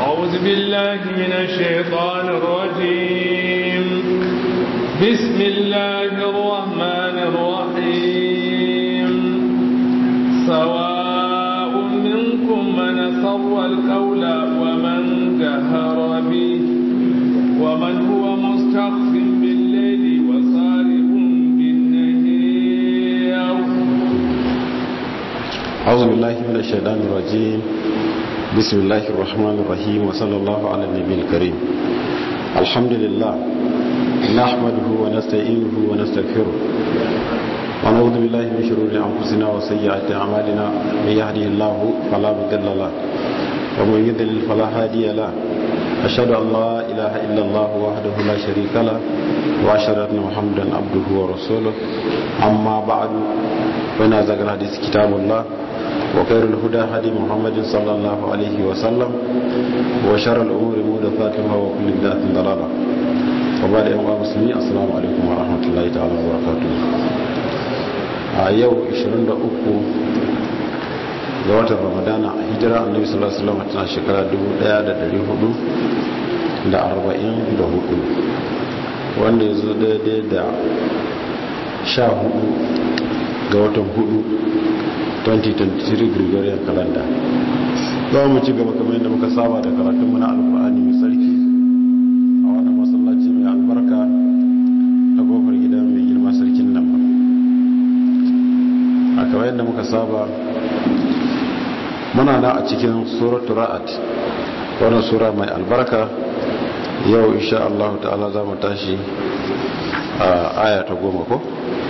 أعوذ بالله من الشيطان الرجيم بسم الله الرحمن الرحيم سواء منكم من سر القول ومن جهر به ومن هو مستخف بالليل وصارف بالنهار أعوذ بالله من الشيطان الرجيم بسم الله الرحمن الرحيم وصلى الله على النبي الكريم الحمد لله نحمده ونستعينه ونستغفره ونعوذ بالله من شرور أنفسنا وسيئات أعمالنا من يهده الله فلا مضل له ومن يضلل فلا هادي له أشهد أن لا إله إلا الله وحده لا شريك له وأشهد أن محمدا عبده ورسوله أما بعد فإن أزكى الحديث كتاب الله وخير الهدى هدي محمد صلى الله عليه وسلم وشر الأمور محدثاتها وكل بدعة ضلالة وبعد أيها المسلمين السلام عليكم ورحمة الله تعالى وبركاته a yau 23 ga watan ramadana a hijira annabi sallallahu alaihi wasallam tana shekara 1444 wanda ya zo daidai da 14 ga watan 4 2023 gregorian calendar za mu ci gaba kamar yadda muka saba da karatunmu na alkur'ani mai sarki a wannan masallaci mai albarka a kofar gida mai girma sarkin nan ba a kamar yadda muka saba muna na a cikin suratul ra'at wannan sura mai albarka yau insha Allah ta'ala za mu tashi a aya ta goma ko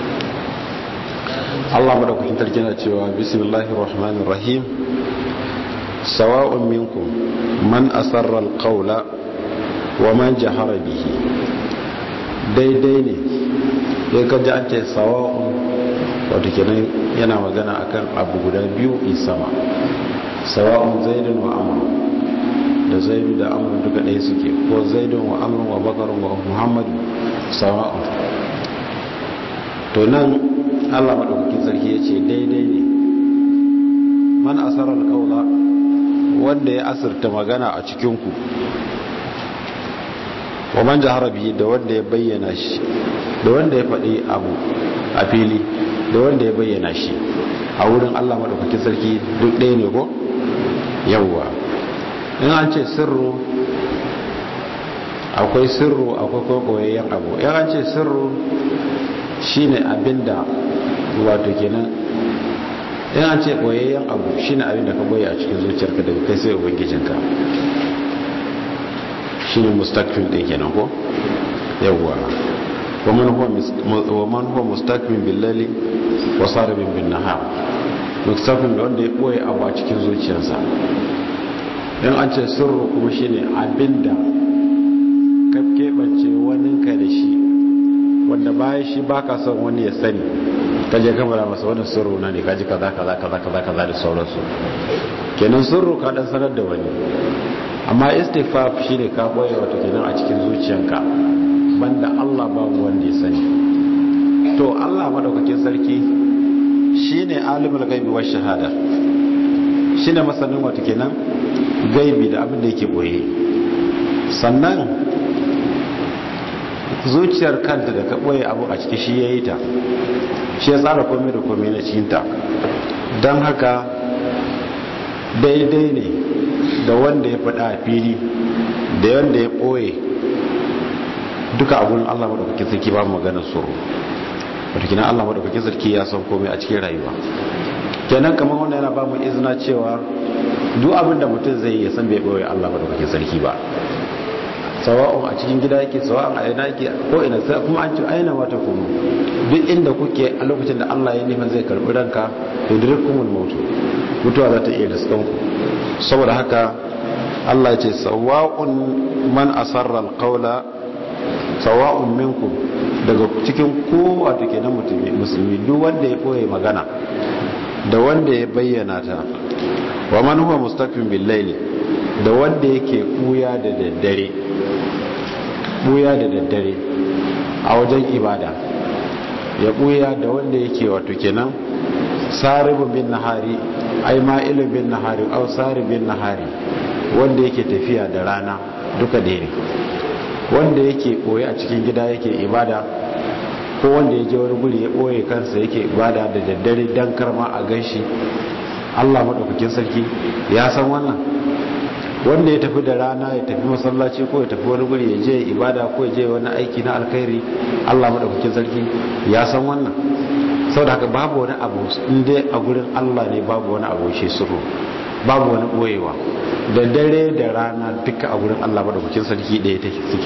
Allah madaukakin tarki na cewa bismillahir rahmanir rahim sawa'un minkum man asarra alqawla wa man jahara bihi daidai ne ya kaji an ce sawa'un wato kenan yana magana akan abu guda biyu in sama sawa'un zaidun wa amr da zaidu da amr duka ɗaya suke ko zaidun wa amr wa bakar wa muhammadu sawa'un to nan Allah madaukakin sarki ya ce daidai ne man asarar kaula wanda ya asirta magana a cikinku wa man jahara bihi da wanda ya bayyana shi da wanda ya faɗi abu a fili da wanda ya bayyana shi a wurin Allah madaukakin sarki duk ɗaya ne ko yawwa in an ce sirru akwai sirru akwai kokoyayyen abu in an ce sirru shine abinda wato kenan in an ce boyayyen abu shine abinda ka boye a cikin zuciyarka daga kai sai ubangijinka shine mustaqbil din kenan ko yawwa ومن هو ومن هو مستكبر بالليل وصارم بالنهار mustaqbil wanda ya boye abu a cikin zuciyarsa in an ce sirru kuma shine abinda ka keɓance waninka da shi wanda bayan shi baka son wani ya sani ka je ka bara masa wannan sirru na ne ka ji kaza kaza kaza kaza kaza da sauransu kenan sirru ka dan sanar da wani amma istighfar shine ka boye wato kenan a cikin zuciyanka banda Allah babu wanda ya sani to Allah madaukakin sarki shine alimul ghaibi wash shahada shine masanin wato kenan gaibi da abin da yake boye sannan zuciyar kanta da ka boye abu a ciki shi yayi ta shi ya tsara komai da komai na cikin ta dan haka daidai ne da wanda ya faɗa a fili da wanda ya boye duka abun Allah madaukakin sarki ba maganar tsoro wato kina Allah madaukakin sarki ya san komai a cikin rayuwa kenan kamar wannan yana ba mu izina cewa duk abin da mutum zai yi ya san bai boye Allah madaukakin sarki ba sawa'un a cikin gida yake sawa'un a ina yake ko ina sai kuma an ce aina wata kuma duk inda kuke a lokacin da Allah ya nufin zai karbi ranka to dirkumul maut mutuwa za ta iya riskan ku saboda haka Allah ya ce sawa'un man asarra alqawla sawa'un minkum daga cikin kowa da ke na musulmi duk wanda ya ɓoye magana da wanda ya bayyana ta wa man huwa mustaqim bil layli da wanda yake buya da daddare buya da daddare a wajen ibada ya buya da wanda yake wato kenan saribun bin nahari ai ma'ilun bin nahari au saribin nahari wanda yake tafiya da rana duka ɗaya ne wanda yake ɓoye a cikin gida yake ibada ko wanda ya je wani guri ya ɓoye kansa yake ibada da daddare don karma a ganshi allah maɗaukakin sarki ya san wannan wanda ya tafi da rana ya tafi masallaci ko ya tafi wani guri ya je ibada ko ya je wani aiki na alkhairi allah maɗaukakin sarki ya san wannan sau da haka babu wani abu inda a gurin allah ne babu wani abu shi suru babu wani ɓoyewa da dare da rana duka a gurin allah maɗaukakin sarki ɗaya take suke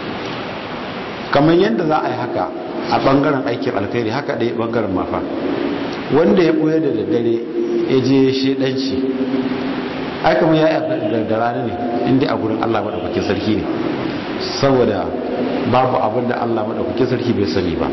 kamar yadda za a yi haka a ɓangaren aikin alkhairi haka ɗaya ɓangaren mafa wanda ya ɓoye da daddare ya je shi ɗanci ai kamar ya yi da rana ne inda a gurin allah maɗaukakin sarki ne saboda babu abin da allah maɗaukakin sarki bai sani ba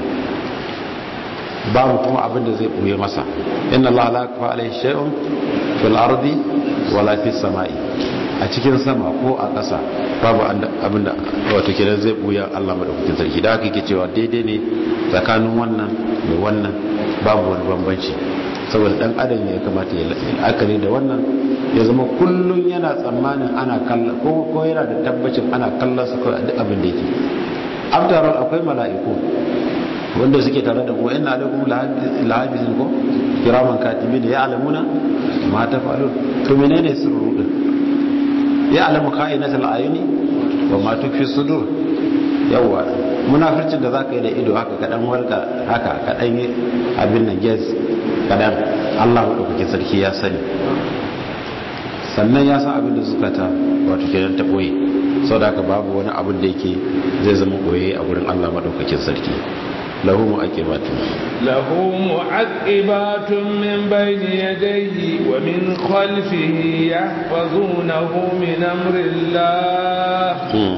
babu kuma abin da zai ɓoye masa inna allah la kafa alai shay'un fil ardi wala fis sama'i a cikin sama ko a ƙasa babu abin da wato kenan zai ɓoye allah maɗaukakin sarki da haka yake cewa daidai ne tsakanin wannan da wannan babu wani bambanci saboda dan adam ya kamata ya la'akari da wannan ya zama kullum yana tsammanin ana kalla ko ko yana da tabbacin ana kallon su kawai duk abin da yake after all akwai mala'iku wanda suke tare da ku inna alaikum lahafizin ko kiraman katibin ya alamuna ma tafalun to menene sirru din ya alamu ka'inatul ayuni wa ma tukfi sudur yawa munafircin da zaka yi da ido haka kadan warka haka kadan yi abin nan yes kadan Allah madaukakin sarki ya sani sannan ya san abin da suka ta wato kenan ta boye saboda haka babu wani abin da yake zai zama boye a gurin Allah madaukakin sarki له معقبات له معقبات من بين يديه ومن خلفه يحفظونه من أمر الله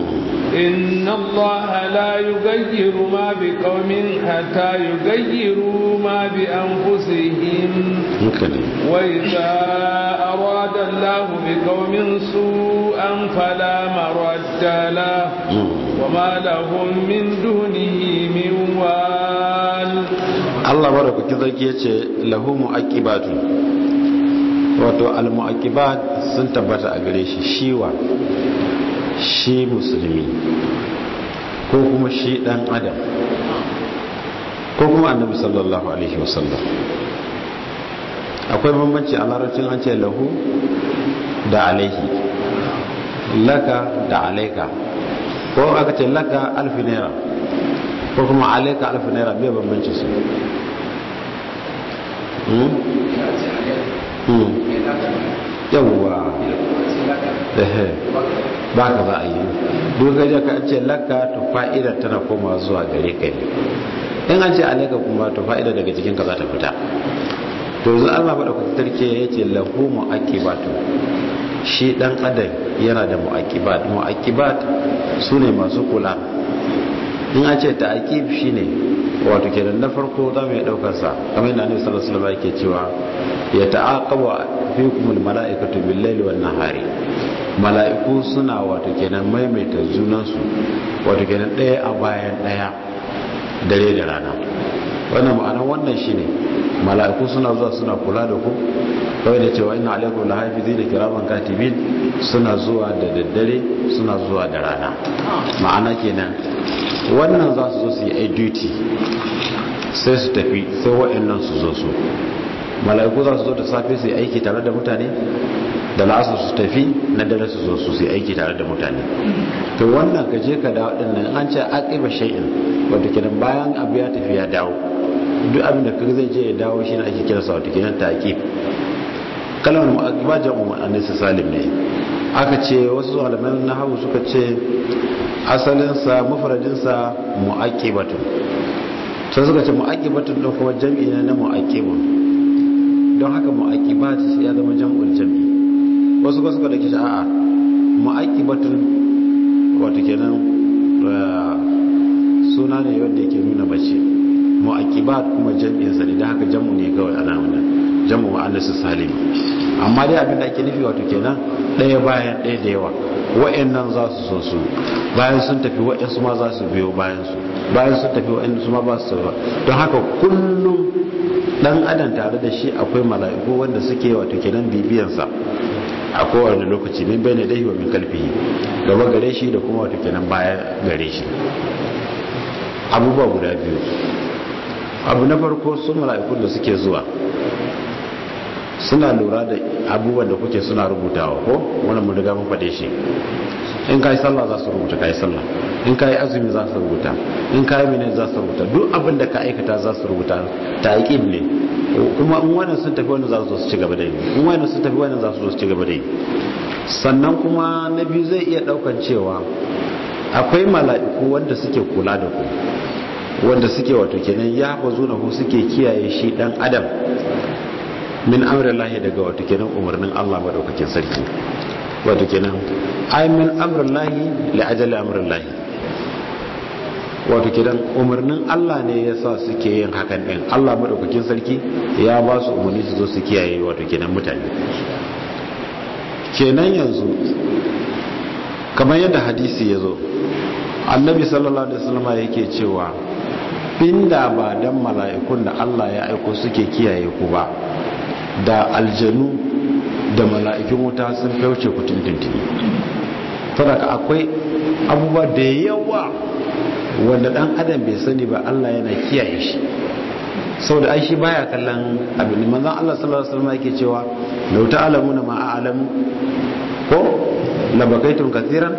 إن الله لا يغير ما بقوم حتى يغيروا ما بأنفسهم وإذا أراد الله بقوم سوءا فلا مرد له وما لهم من دونه من وال الله بارك كذلك يتي له مؤكبات wato al-mu'aqibat sun tabbata a gare shi shiwa shi musulmi ko kuma shi dan adam ko kuma annabi sallallahu alaihi wasallam akwai bambanci a larabcin an ce lahu da alaihi laka da alaika ko aka ce laka alfi naira ko kuma alaika alfi naira bai bambanci su yawwa ba ka za a yi duk gajen ka ce laka to fa'ida tana koma zuwa gare ka ne in an ce alaika kuma to fa'ida daga jikinka za ta fita to yanzu allah faɗa kuka tarke ya ce lahu mu'aqibatu shi dan adam yana da mu'aqibat mu'aqibat su ne masu kula in an ce ta'aqib shine wato kenan na farko za mu yi daukar sa kamar yadda annabi sallallahu alaihi wasallam yake cewa ya ta'aqabu fikum almala'ikatu bil-laili wan-nahari mala'iku suna wato kenan maimaita junan su wato kenan daya a bayan daya dare da rana wannan ma'anar wannan shine mala'iku suna zuwa suna kula da ku kawai da cewa ina alaikum lahafizina kiraman katibin suna zuwa da daddare suna zuwa da rana ma'ana kenan wannan za su zo su yi a duty sai su tafi sai wa'annan su zo su mala'iku za su zo da safe su yi aiki tare da mutane da la'asar su tafi na dare su zo su yi aiki tare da mutane to wannan ka je ka dawo din nan an ce aqiba shay'in wato kenan bayan abu ya tafi ya dawo duk abin da kaga zai je ya dawo shine ake kira sa wato kenan taqib kalmar mu'aqiba jam'u annas salim ne aka ce wasu malaman nahwu suka ce asalinsa mufradinsa mu'aqibatun sai suka ce mu'aqibatun din kuma jam'i ne na mu'aqibun don haka mu'aqibat ya zama jam'ul jam'i wasu kuma suka dake a'a mu'aqibatun wato kenan suna ne wanda yake nuna mace mu'aqibat kuma jam'in sa ne don haka jam'u ne kawai ana wannan jam'u mu'annas salim amma dai abin da ake nufi wato kenan ɗaya bayan ɗaya da yawa wa'annan za su so su bayan sun tafi wa'ansu ma za su biyo bayan su bayan sun tafi wa'ansu ma ba su ba don haka kullum dan adam tare da shi akwai mala'iku wanda suke wato kenan bibiyansa a kowane lokaci min bai ne dahi wa min kalfihi gaba gare shi da kuma wato kenan baya gare shi abubuwa guda biyu abu na farko sun mala'ikun da suke zuwa suna lura da abubuwan da kuke suna rubutawa ko wannan mun riga mun faɗe shi in kai sallah za su rubuta kai sallah in kai azumi za su rubuta in kai mene za su rubuta duk abin da ka aikata za su rubuta ta'qib ne kuma in wannan sun tafi wannan za su zo su ci gaba da yi in wannan sun tafi wannan za su zo su ci gaba da yi sannan kuma na biyu zai iya daukan cewa akwai mala'iku wanda suke kula da ku wanda suke wato kenan ya bazu na ku suke kiyaye shi dan adam min amrillahi daga wato kenan umarnin Allah madaukakin sarki wato kenan ay min amrillahi li ajali amrillahi wato kenan umarnin Allah ne yasa suke yin hakan din Allah madaukakin sarki ya ba su umarni su zo su kiyaye wato kenan mutane kenan yanzu kamar yadda hadisi ya zo annabi sallallahu alaihi wasallam yake cewa inda ba dan mala'ikun da Allah ya aiko suke kiyaye ku ba da aljanu da mala'ikun wuta sun fauce ku tuntuntuni saboda akwai abubuwa da yawa wanda dan adam bai sani ba Allah yana kiyaye shi saboda ai shi baya kallon abin manzon Allah sallallahu alaihi wasallam yake cewa law ta'lamuna ma a'lamu ko labakaitum kathiran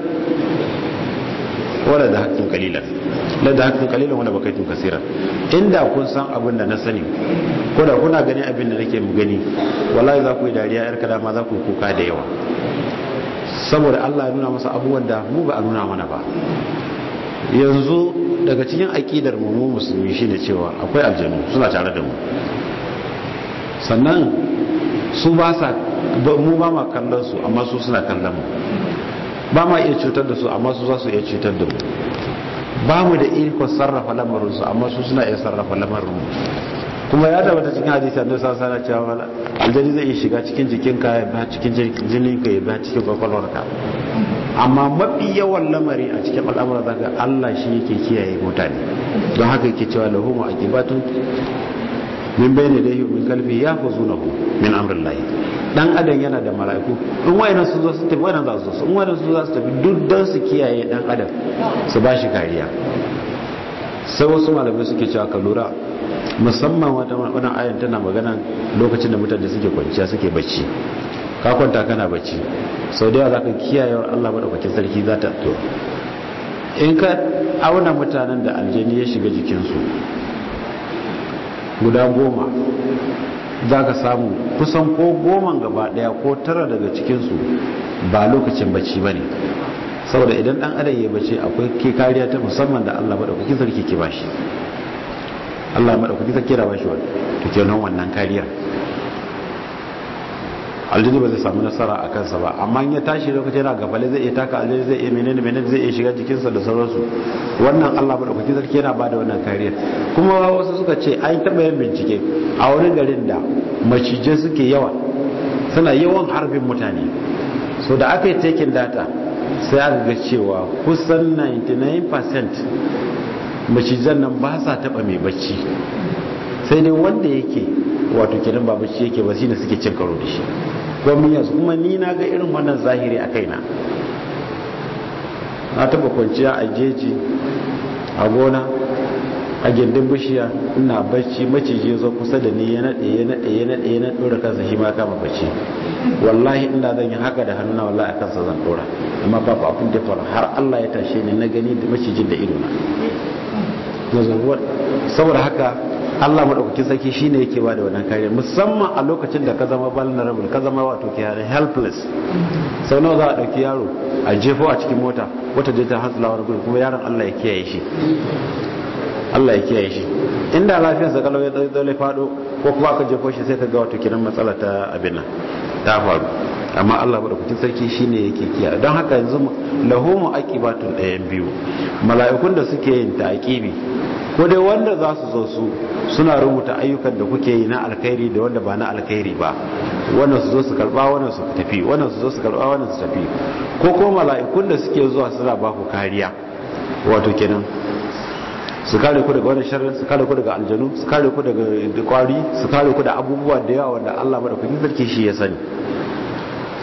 wala da hakkin kalilan la da hakkin kalilan wala bakaitum kaseeran inda kun san abin da na sani ko da kuna gani abin da nake mu gani wallahi za ku yi dariya yar kada ma za ku yi kuka da yawa saboda Allah ya nuna masa abubuwan da mu ba a nuna mana ba yanzu daga cikin aƙidar mu mu musulmi shine cewa akwai aljanu suna tare da mu sannan su ba sa mu ba ma kallon su amma su suna kallon mu ba ma iya cutar da su amma su za su iya cutar da mu ba mu da iko sarrafa lamarin su amma su suna iya sarrafa lamarin mu kuma ya tabbata cikin hadisi annabi sallallahu alaihi wasallam cewa aljani zai iya shiga cikin jikinka ya ba cikin jininka ya ba cikin kwakwalwarka amma mafi yawan lamari a cikin al'amura zaka Allah shi yake kiyaye mutane don haka yake cewa lahu mu'aqibatun min bayni dayhi min qalbi yahfazunahu min amrillahi dan adam yana da mala'iku in wayannan su zo su tafi wayannan za su zo in wayannan su za su tafi duk dan su kiyaye dan adam su ba shi kariya sai wasu malamai suke cewa ka lura musamman wannan ayan tana magana lokacin da mutane suke kwanciya suke bacci ka kwanta kana bacci sau da yawa za ka kiyaye wa Allah maɗaukakin sarki za ta to in ka auna mutanen da aljani ya shiga jikinsu guda goma za ka samu kusan ko goman gaba ɗaya ko tara daga cikinsu ba lokacin bacci ba ne saboda idan ɗan adam ya bacci akwai ke kariya ta musamman da Allah maɗaukakin sarki ke bashi Allah maɗaukakin sarki da bashi wani to kenan wannan kariyar aljini ba zai samu nasara a kansa ba amma ya tashi lokacin yana gafale zai iya taka aljini zai iya menene menene zai iya shiga jikinsa da sauransu wannan Allah madaukakin sarki yana bada wannan kariyar kuma wasu suka ce an taɓa yin bincike a wani garin da macijai suke yawa suna yawan harbin mutane so da aka yi taking data sai aka ga cewa kusan 99% macijan nan ba sa taɓa mai bacci sai dai wanda yake wato kenan ba bacci yake ba shine suke cin karo da shi gwamnati kuma ni na ga irin wannan zahiri a kaina na taba kwanciya a jeji a gona a gindin bishiya ina bacci maciji zo kusa da ni ya naɗe ya naɗe ya naɗe ya naɗe ɗora kansa shi ma kama bacci wallahi inda zan yi haka da hannuna wallahi a kansa zan ɗora amma babu abin da faru har Allah ya tashe ni na gani da macijin da ido na saboda haka Allah maɗaukakin sarki shi ne yake ba da wannan kariya musamman a lokacin da ka zama vulnerable ka zama wato ke yare helpless sau nawa za a ɗauki yaro a jefo a cikin mota wata je ta hansula wani gudu kuma yaron Allah ya kiyaye shi Allah ya kiyaye shi inda lafiyar sa kalau ya dole fado ko kuma aka jefo shi sai ka ga wato kiran matsala ta abin nan ta faru amma Allah maɗaukakin sarki shi ne yake kiyaye don haka yanzu lahu mu'aqibatun ɗayan biyu mala'ikun da suke yin ta'aqibi ko dai wanda za su zo su suna rubuta ayyukan da kuke yi na alkhairi da wanda ba na alkhairi ba wannan su zo su karba wannan su tafi wannan su zo su karba wannan su tafi ko ko mala'ikun da suke zuwa suna ba ku kariya wato kenan su kare ku daga wani sharrin su kare ku daga aljanu su kare ku daga kwari su kare ku da abubuwa da yawa wanda Allah madaukakin sarki shi ya sani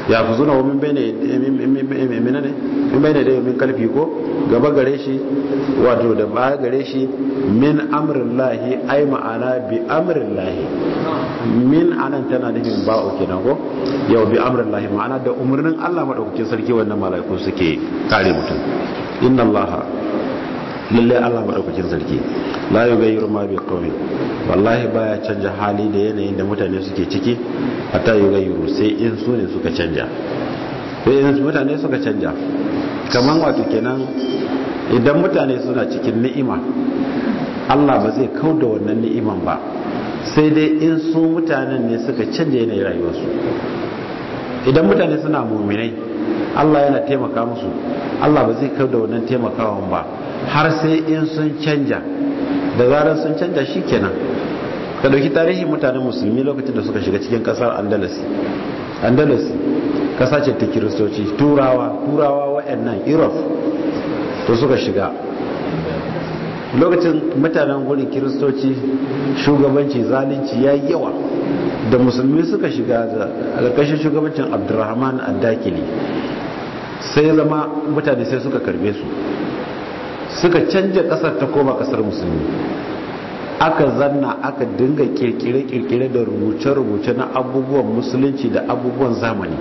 ya fi zuna min bai ne min bai ne da min kalfi ko gaba gare shi wato da baya gare shi min amrin lahi ai ma'ana bi amrin lahi min anan tana nufin ba'u kenan ko yau bi amrin lahi ma'ana da umarnin Allah madaukakin sarki wannan mala'iku suke kare mutum inna Allah lalle Allah madaukakin sarki la yughayyiru ma bi qawmin wallahi baya canja hali da yanayin da mutane suke ciki hatta yughayyiru sai in su ne suka canja sai in mutane suka canja kaman wato kenan idan mutane suna cikin ni'ima Allah ba zai kauda wannan ni'iman ba sai dai in su mutanen ne suka canja yanayin rayuwarsu idan mutane suna muminai Allah yana taimaka musu Allah ba zai kauda wannan taimakawan ba har sai in sun canja da zarar sun canja shi kenan ka dauki tarihin mutanen musulmi lokacin da suka shiga cikin kasar andalus andalus kasa ce ta kiristoci turawa turawa wa'annan europe to suka shiga lokacin mutanen gurin kiristoci shugabanci zalunci ya yi yawa da musulmi suka shiga a ƙarƙashin shugabancin abdurrahman addakili sai zama mutane sai suka karbe su suka canja kasar ta koma kasar musulmi aka zanna aka dinga kirkire-kirkire da rubuce-rubuce na abubuwan musulunci da abubuwan zamani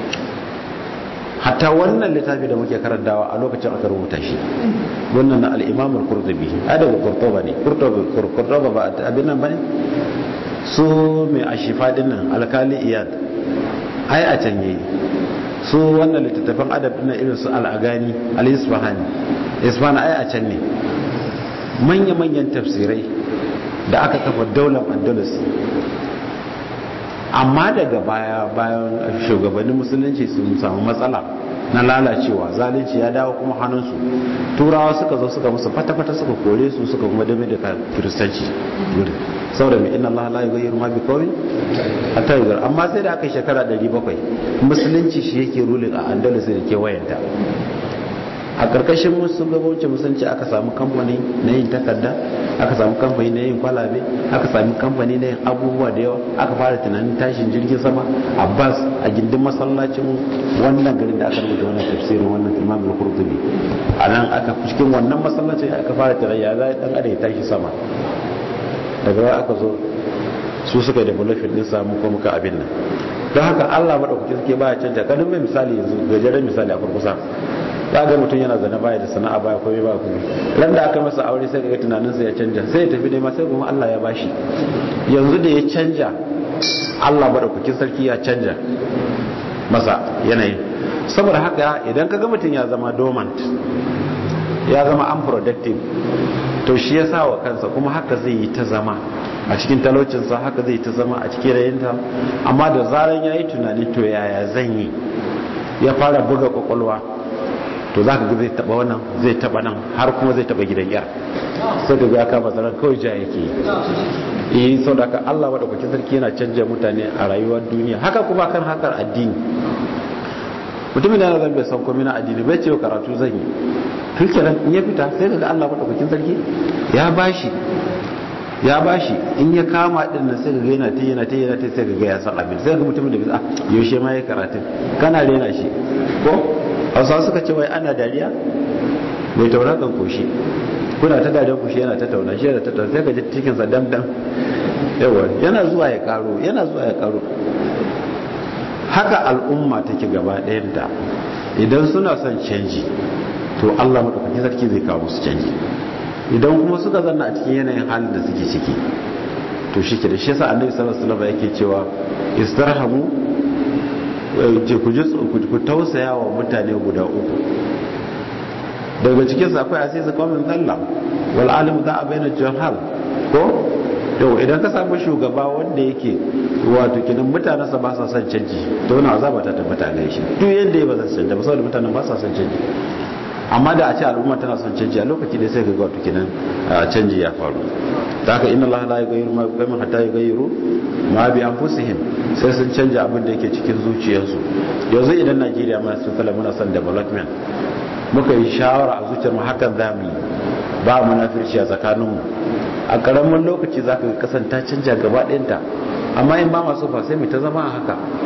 hatta wannan littafi da muke karantawa a lokacin aka rubuta shi wannan na al'imamul kurtubi a daga kurtoba ne kurtoba ba abin nan ba ne su mai ashifa dinnan alkali iyad ai a can yayi su wannan littattafan adab na irin su al'agani al-isfahani isfahani ai a can ne manya-manyan tafsirai da aka kafa daular andalus amma daga baya bayan shugabannin musulunci sun samu matsala na lalacewa zalunci ya dawo kuma hannunsu turawa suka zo suka musu fata-fata suka kore su suka kuma dame da kiristanci saboda mai inna Allah la yughayyiru ma biqawmin hatta yughayyiru amma sai da aka yi shekara 700 musulunci shi yake rulin a Andalus da ke wayanta a karkashin musulunci musulunci aka samu kamfani na yin takarda aka samu kamfani na yin kwalabe aka samu kamfani na yin abubuwa da yawa aka fara tunanin tashin jirgin sama abbas a gindin masallacin wannan garin da aka rubuta wannan tafsirin wannan imam al-qurtubi a nan aka cikin wannan masallacin aka fara tunanin ya za dan adam ya tashi sama daga baya aka zo su suka yi development din samu ko muka abin nan don haka Allah madaukakin suke baya canja kadin mai misali yanzu gajeren misali a kurkusa za ga mutum yana zana baya da sana'a baya komai ba komai ran da aka masa aure sai ga tunaninsa ya canja sai ya tafi nema sai kuma Allah ya bashi yanzu da ya canja Allah madaukakin sarki ya canja masa yanayin saboda haka idan ka ga mutum ya zama dormant ya zama unproductive to shi ya sa wa kansa kuma haka zai yi ta zama a cikin talaucinsa haka zai ta zama a cikin rayinta amma da zaran ya yi tunani to yaya zan yi ya fara buga kwakwalwa to za ka ga zai taba wannan zai taba nan har kuma zai taba gidan yar sai ka ga aka bazaran kawai ja yake yi sau da ka allah maɗaukakin sarki yana canja mutane a rayuwar duniya haka kuma kan hakar addini mutumin da zan bai san komai na addini bai ce karatu zan yi tun kenan in ya fita sai ka ga allah maɗaukakin sarki ya bashi ya bashi in ya kama din nan sai ga yana ta yana ta yana ta sai ga ya san abin sai ga mutumin da bisa yaushe ma ya karatun kana rena shi ko hausa suka ce wai ana dariya mai taura kan koshi kuna ta dariya koshi yana ta tauna shi da ta tauna sai ka ji cikin sa dam dam yawa yana zuwa ya karo yana zuwa ya karo haka al'umma take gaba ɗayanta idan suna son canji to Allah madaukakin sarki zai kawo musu canji idan kuma suka zanna a cikin yanayin halin da suke ciki to shi ke da shi yasa annabi sallallahu alaihi wasallam yake cewa istarhamu ku ji ku tausaya wa mutane guda uku daga cikin sa akwai asisi qaumin dalla wal alim da baina jahal ko yau idan ka samu shugaba wanda yake wato kinan mutanen sa ba sa son canji to wannan azaba ta tabbata ga shi duk yanda ya ba za su canja ba saboda mutanen ba sa son canji amma da a ce al'umma tana son canji a lokaci da sai ga wato kinan canji ya faru ta haka inna allaha la yughayyiru ma biqawmin hatta yughayyiru ma bi anfusihim sai sun canja abin da yake cikin zuciyarsu yanzu idan Najeriya ma sun kala muna son development muka yi shawara a zuciyar mu hakan zamu yi ba munafirci a tsakanin mu a karamin lokaci zaka ga kasan ta canja gaba ɗayanta amma in ba masu fa sai mu ta zama a haka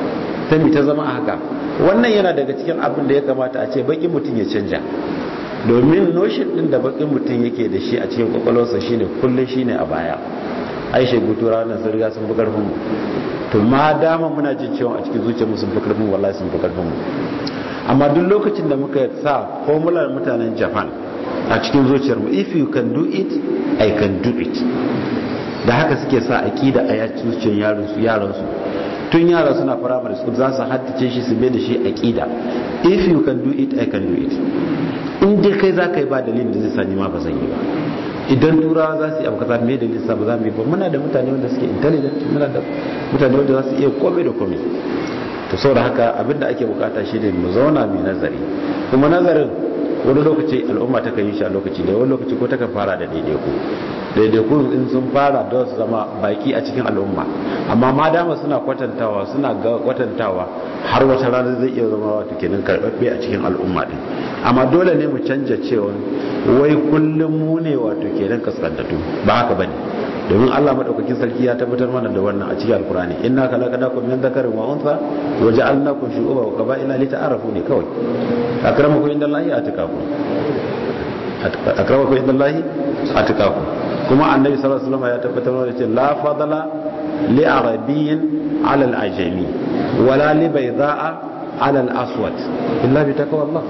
sai mu ta zama a haka wannan yana daga cikin abin da ya kamata a ce bakin mutum ya canja domin notion din da bakin mutum yake da shi a cikin kwakwalwarsa shine kullum shine a baya aisha gutura wannan sun riga sun fi karfin mu to ma dama muna jin cewa a cikin zuciyarmu sun fi karfin wallahi sun fi karfin mu amma duk lokacin da muka sa formular mutanen japan a cikin zuciyarmu if you can do it i can do it da haka suke sa aqida a yakin zuciyar yaran su tun yara suna primary school za su haddace shi su bai da shi aqida if you can do it i can do it in dai kai za ka yi ba dalilin da zai sani ma ba zan yi ba idan turawa za su yi abu kaza me dalilin sa ba za mu yi ba muna da mutane wanda suke intelligent muna da mutane wanda za su iya komai da komai to saboda haka abinda ake bukata shi ne mu zauna mai nazari kuma nazarin wani lokaci al'umma ta kan yi shi a lokaci da wani lokaci ko ta kan fara da daidaiku daidaiku in sun fara da su zama baki a cikin al'umma amma ma dama suna kwatantawa suna ga kwatantawa har wata rana zai iya zama wato kenan karbabbe a cikin al'umma din amma dole ne mu canja cewa wai kullum mu ne wato kenan kaskantattu ba haka bane domin Allah madaukakin sarki ya tabbatar mana da wannan a cikin alkurani inna khalaqnakum min dhakarin wa untha wa ja'alnakum shu'uban wa qaba'ila lita'arafu ne kawai akramakum indallahi atqakum akramakum indallahi atqakum kuma annabi sallallahu alaihi wasallam ya tabbatar mana cewa la fadala li arabiyyin 'ala al-ajami wala li bayda'a 'ala al-aswad illa bi taqwallah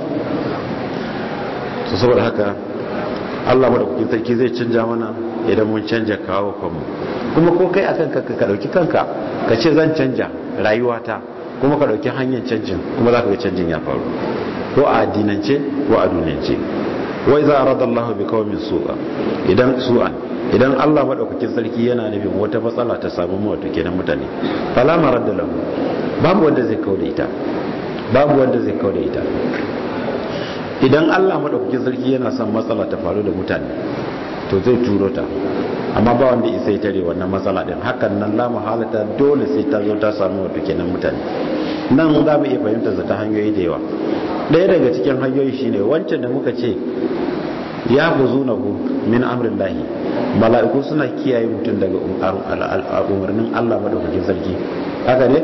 to saboda haka Allah madaukakin sarki zai canja mana idan mun canja kawo kanmu kuma ko kai akan kanka ka dauki kanka ka ce zan canja rayuwata kuma ka dauki hanyar canjin kuma za ka ga canjin ya faru ko a addinance ko a duniyance wai za a rada Allah bi kawamin su'a idan su'an idan Allah madaukakin sarki yana nufin wata matsala ta samu mu wato kenan mutane fala maradda lahu babu wanda zai kauda ita babu wanda zai kauda ita idan Allah madaukakin sarki yana son matsala ta faru da mutane to zai turo ta amma ba wanda isa tare wannan matsala din hakan nan la mahalata dole sai ta zo ta samu wato kenan mutane nan za mu iya fahimtar ta hanyoyi da yawa ɗaya daga cikin hanyoyi shine wancan da muka ce ya buzunahu min amrin lahi mala'iku suna kiyaye mutum daga umarnin Allah madaukakin sarki haka ne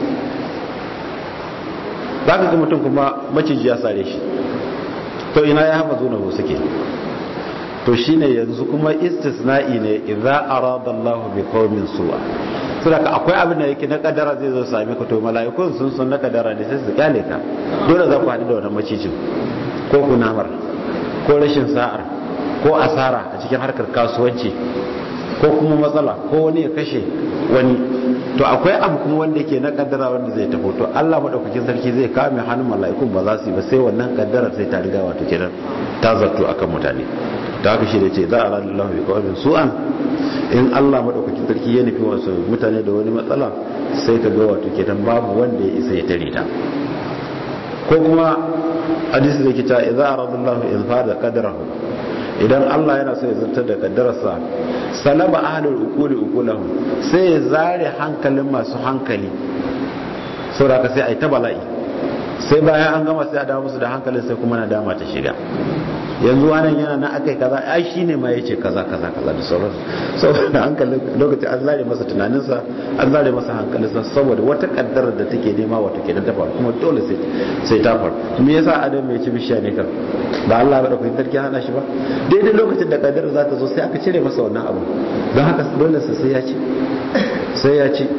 za ka ga mutum kuma maciji ya sare shi to ina ya hafa zunahu suke to shine yanzu kuma istisna'i ne idza arada Allah bi qaumin su'a saboda akwai abin da yake na kadara zai zo same ka to mala'ikun sun sun na kadara ne sai su kyale ka dole za ku haɗu da wannan macijin ko kunamar ko rashin sa'ar ko asara a cikin harkar kasuwanci ko kuma matsala ko wani ya kashe wani to akwai abu kuma wanda yake na kaddara wanda zai tafi to Allah madaukakin sarki zai kame hannun mala'ikun ba za su yi ba sai wannan kaddara sai ta riga wato kenan ta zarto akan mutane da haka shi da ce za a rana Allah bi kawai su'an in Allah madaukakin sarki ya nufi wasu mutane da wani matsala sai ka ga wato kenan babu wanda ya isa ya tare ta ko kuma hadisi da ke ta idza arada Allah in fada qadrahu idan Allah yana so ya zartar da kaddararsa salaba ahlul ukuli ukulahum sai ya zare hankalin masu hankali saboda ka sai ai ta bala'i sai bayan an gama sai a dawo musu da hankalin sai kuma na dama ta shiga yanzu wannan yana na akai kaza ai shine ma yace kaza kaza kaza da sauransu saboda hankalin lokacin an zare masa tunaninsa an zare masa hankalinsa saboda wata kaddara da take nema wata ke ta faru kuma dole sai sai ta faru me yasa adam ya ci bishiya ne kan ba Allah ba da kuma tarki hana shi ba daidai lokacin da kaddara za ta zo sai aka cire masa wannan abu don haka dole sai ya ci sai ya ci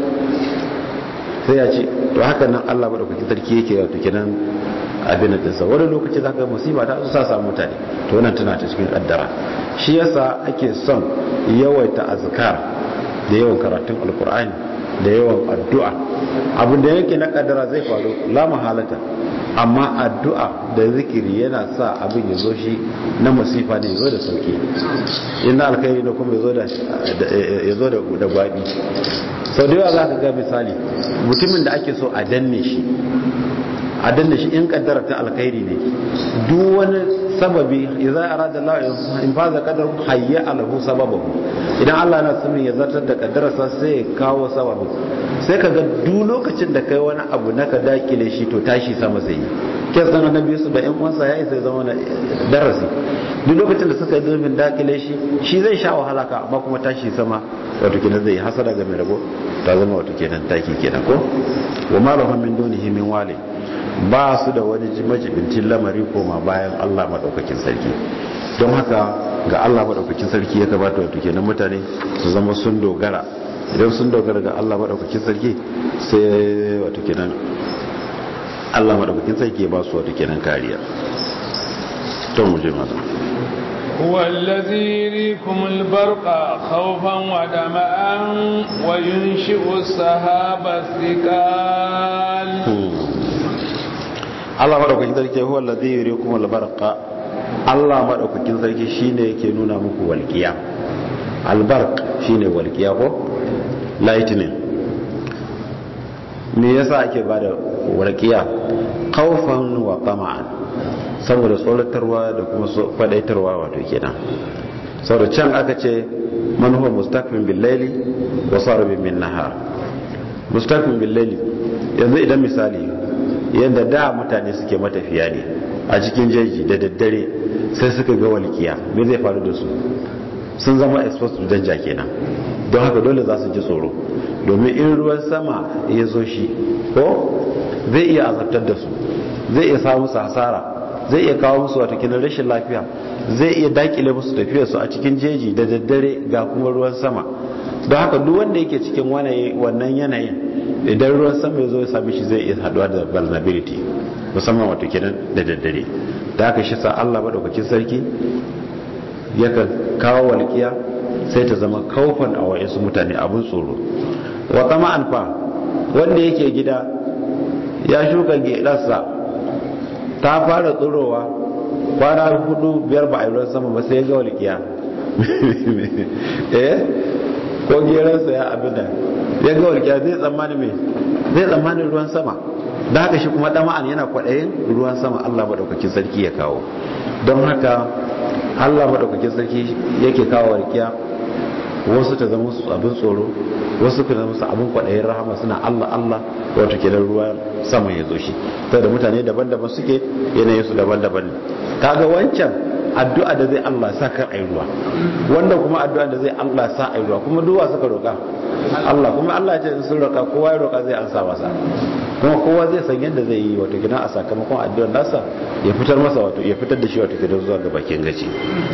sai ya ci to haka nan Allah ba da kuma tarki yake wato kenan abin da dinsa wani lokaci za ka musiba ta sa samu mutane to wannan tana ta cikin kaddara shi yasa ake son yawaita azkar da yawan karatun alkur'ani da yawan addu'a abin da yake na kaddara zai faru la mahalata amma addu'a da zikiri yana sa abin ya zo shi na masifa ne ya zo da sauki inda alkhairi da kuma ya zo da gwabi sau da yawa za ka ga misali mutumin da ake so a danne shi a danne shi in kaddara ta alkhairi ne duk wani sababi idza arada Allah in faza qadar hayya alahu sababahu idan Allah na son ya zartar da kaddararsa sai ya kawo sababin sai kaga duk lokacin da kai wani abu na ka dakile shi to tashi sama zai yi kes ɗin annabi yusuf da yan uwansa ya isa zama darasi duk lokacin da suka yi zurfin dakile shi shi zai sha wahala ka amma kuma tashi sama wato kenan zai hasada ga mai rabo ta zama wato kenan taki kenan ko wa ma lahum min dunihi min wali ba su da wani majibincin lamari koma bayan Allah madaukakin sarki don haka ga Allah madaukakin sarki ya kamata wato kenan mutane su zama sun dogara idan sun dogara ga Allah madaukakin sarki sai wato kenan Allah madaukakin sarki ya ba su wato kenan kariya to mu je maza هو الذي يريكم البرق خوفا ودمعا وينشئ السحاب الثقال Allah madaukakin sarki huwa allazi yuriikum al-barqa Allah madaukakin sarki shine yake nuna muku walqiya al-barq shine walqiya ko lightning me yasa ake bada walqiya khawfan wa tama'an saboda tsoratarwa da kuma fadaitarwa wato kenan saboda can aka ce man huwa mustaqim bil layli wa sarabin min nahar mustaqim bil layli yanzu idan misali yadda da mutane suke matafiya ne a cikin jeji da daddare sai suka ga walkiya me zai faru da su sun zama exposed to danger kenan don haka dole za su ji tsoro domin in ruwan sama ya zo shi ko zai iya azabtar da su zai iya samu su hasara zai iya kawo musu wata kinan rashin lafiya zai iya dakile musu tafiyar su a cikin jeji da daddare ga kuma ruwan sama don haka duk wanda yake cikin wannan yanayin idan ruwan sama ya zo ya sami shi zai iya haduwa da vulnerability musamman wato kenan da daddare da haka shi sa Allah madaukakin sarki yakan kawo walƙiya sai ta zama kaufan a wa'insu mutane abin tsoro wa kama alfa wanda yake gida ya shuka gedarsa ta fara tsirowa kwana hudu biyar ba a yi ruwan sama ba sai ya ga walƙiya eh ko geransa ya abin da ya ga walƙiya zai tsammani mai zai tsammani ruwan sama da haka shi kuma dama'an yana kwaɗayin ruwan sama Allah maɗaukakin sarki ya kawo don haka Allah maɗaukakin sarki yake kawo walƙiya wasu ta zama su abin tsoro wasu ka zama su abin kwaɗayin rahama suna Allah Allah wato kenan ruwan sama ya zo shi ta da mutane daban-daban suke yanayin su daban-daban kaga wancan addu'a da zai Allah sa kar ayi ruwa wanda kuma addu'a da zai Allah sa ayi ruwa kuma duwa suka roka Allah kuma Allah ya ce sun roka kowa ya roka zai ansa masa kuma kowa zai san yadda zai yi wato kina a sakamakon addu'ar nasa ya fitar masa wato ya fitar da shi wato kina zuwa ga bakin gaci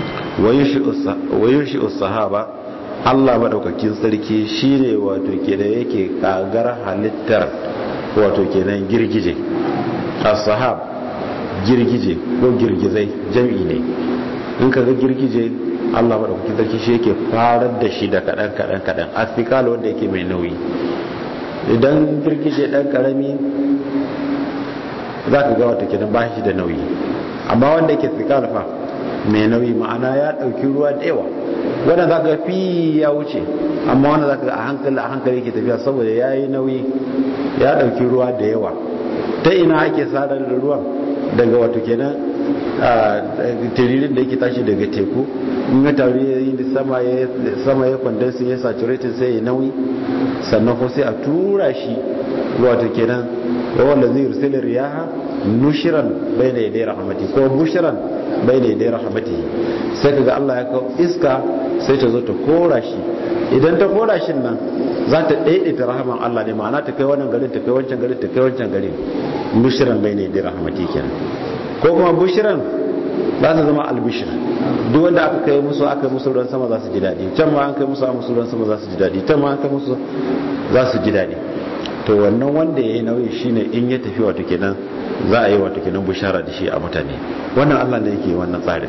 wayushi sahaba Allah madaukakin sarki shine wato kenan yake kagar halittar wato kenan girgije as-sahab girgije ko girgizai jam'i ne in ka ga girgije Allah maɗaukakin sarki shi yake farar da shi da kaɗan kaɗan kaɗan afikal wanda yake mai nauyi idan girgije ɗan ƙarami za ka ga wata kenan ba shi da nauyi amma wanda yake fikal fa mai nauyi ma'ana ya ɗauki ruwa da yawa wanda za ka fi ya wuce amma wanda za ka ga a hankali a hankali yake tafiya saboda ya yi nauyi ya ɗauki ruwa da yawa ta ina ake sadar da ruwan daga wato kenan tiririn da yake tashi daga teku in ya taru ya yi sama ya sama ya condense ya saturated sai ya nauyi sannan ko sai a tura shi wato kenan wanda zai rusul riyaha nushiran bayna yaday rahmati ko bushiran bayna yaday rahmati sai kaga Allah ya kawo iska sai ta zo ta kora shi idan ta kora shi nan za ta daidaita rahaman Allah ne ma'ana ta kai wannan garin ta kai wancan garin ta kai wancan garin nushiran bayna yaday rahmati kenan ko kuma bushiran za ta zama albishir duk wanda aka kai musu aka musu ruwan sama za su ji daɗi can ma an kai musu a musu ruwan sama za su ji daɗi can ma an kai musu za su ji daɗi to wannan wanda ya yi nauyi shine in ya tafi wato kenan za a yi wato kenan bushara da shi a mutane wannan allah ne yake wannan tsarin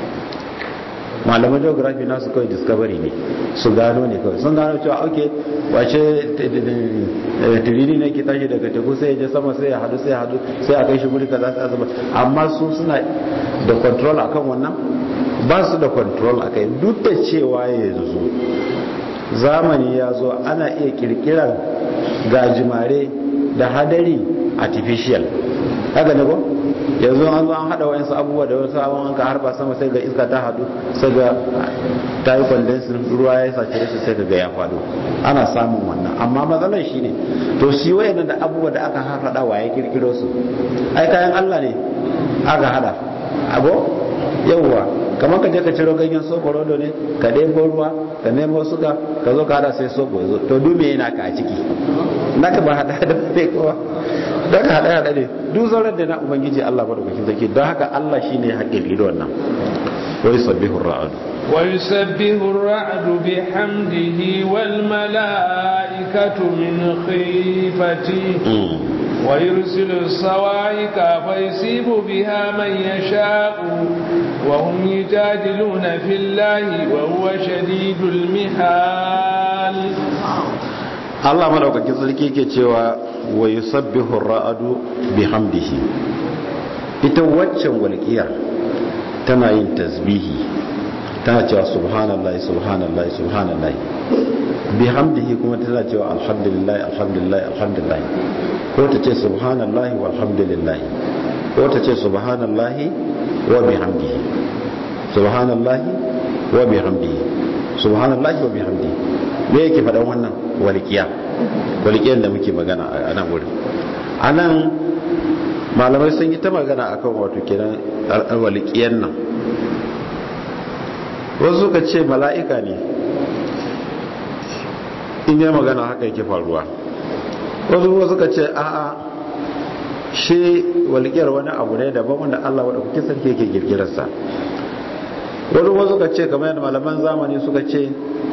malaman geography nasu kawai discovery ne su gano ne kawai sun gano cewa ok wace tiriri ne ke tashi daga teku sai ya je sama sai ya hadu sai ya hadu sai a kai shi guri kaza sai zama amma su suna da control akan wannan ba su da control akai duk da cewa yanzu zamani ya zo ana iya kirkirar gajimare da hadari artificial haka ne ko yanzu an zo an hada wayansu abubuwa da wasu abubuwan an ka harba sama sai ga iska ta hadu sai ga ta yi condensin ruwa ya sace shi sai ga ya fado ana samun wannan amma matsalar shi ne to shi wayannan da abubuwa da aka harhada wa ya kirkiro su ai kayan Allah ne aka hada ago yawwa kamar ka je ka ciro ganyen soɓo rodo ne ka ɗebo ruwa ka nemo suka ka zo ka hada sai soɓo ya zo to dume yana ka a ciki naka ba hada da bai kowa don ka hada hada ne duk zauren da na ubangiji Allah ba da kwakin zaki don haka Allah shi ne haƙƙin ido wannan wai sabbihu ra'adu ويسبح الرعد بحمده والملائكة من خيفته ويرسل الصواعق فيصيب بها من يشاء وهم يجادلون في الله وهو شديد المحال Allah madaukakin sarki ke cewa wa yusabbihu ar-ra'du bihamdihi ita waccan walƙiyar tana yin tasbihi tana cewa subhanallahi subhanallahi subhanallahi bihamdihi kuma tana cewa alhamdulillah alhamdulillah alhamdulillah ko ta ce subhanallahi walhamdulillah ko ta ce subhanallahi wa bihamdihi subhanallahi wa bihamdihi subhanallahi wa bihamdihi me yake faɗan wannan walƙiya walƙiyar da muke magana a nan wurin a nan malamai sun yi ta magana akan wato kenan walƙiyar nan wasu suka ce mala'ika ne in yi magana haka yake faruwa wasu kuma suka ce a'a shi walƙiyar wani abu ne daban wanda Allah wadda kuke sarki yake girgirarsa wani kuma suka ce kamar yadda malaman zamani suka ce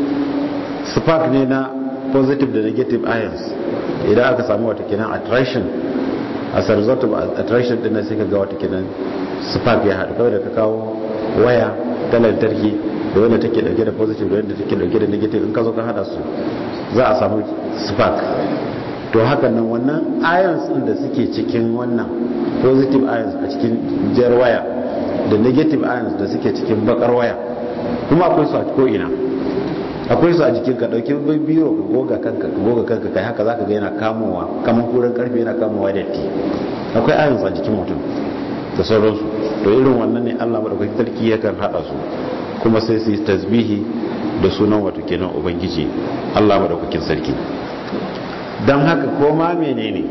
spark ne na positive da negative ions idan aka samu wata kenan attraction as a result of attraction din sai ka ga wata kenan spark ya haɗu kawai da ka kawo waya ta lantarki da wanda take dauke da positive da wanda take dauke da negative in ka zo ka hada su za a samu spark to hakan nan wannan ions din da suke cikin wannan positive ions a cikin jar waya da negative ions da suke cikin bakar waya kuma akwai su a ko'ina akwai su a jikin ka dauki biro ka goga kanka ka goga kanka kai haka zaka ga yana kamowa kamar kuran karfe yana kamowa da ti akwai ions a jikin mutum da sauransu to irin wannan ne Allah madaukakin sarki yakan hada su kuma sai su yi tasbihi da sunan wato kenan ubangiji Allah madaukakin sarki don haka koma menene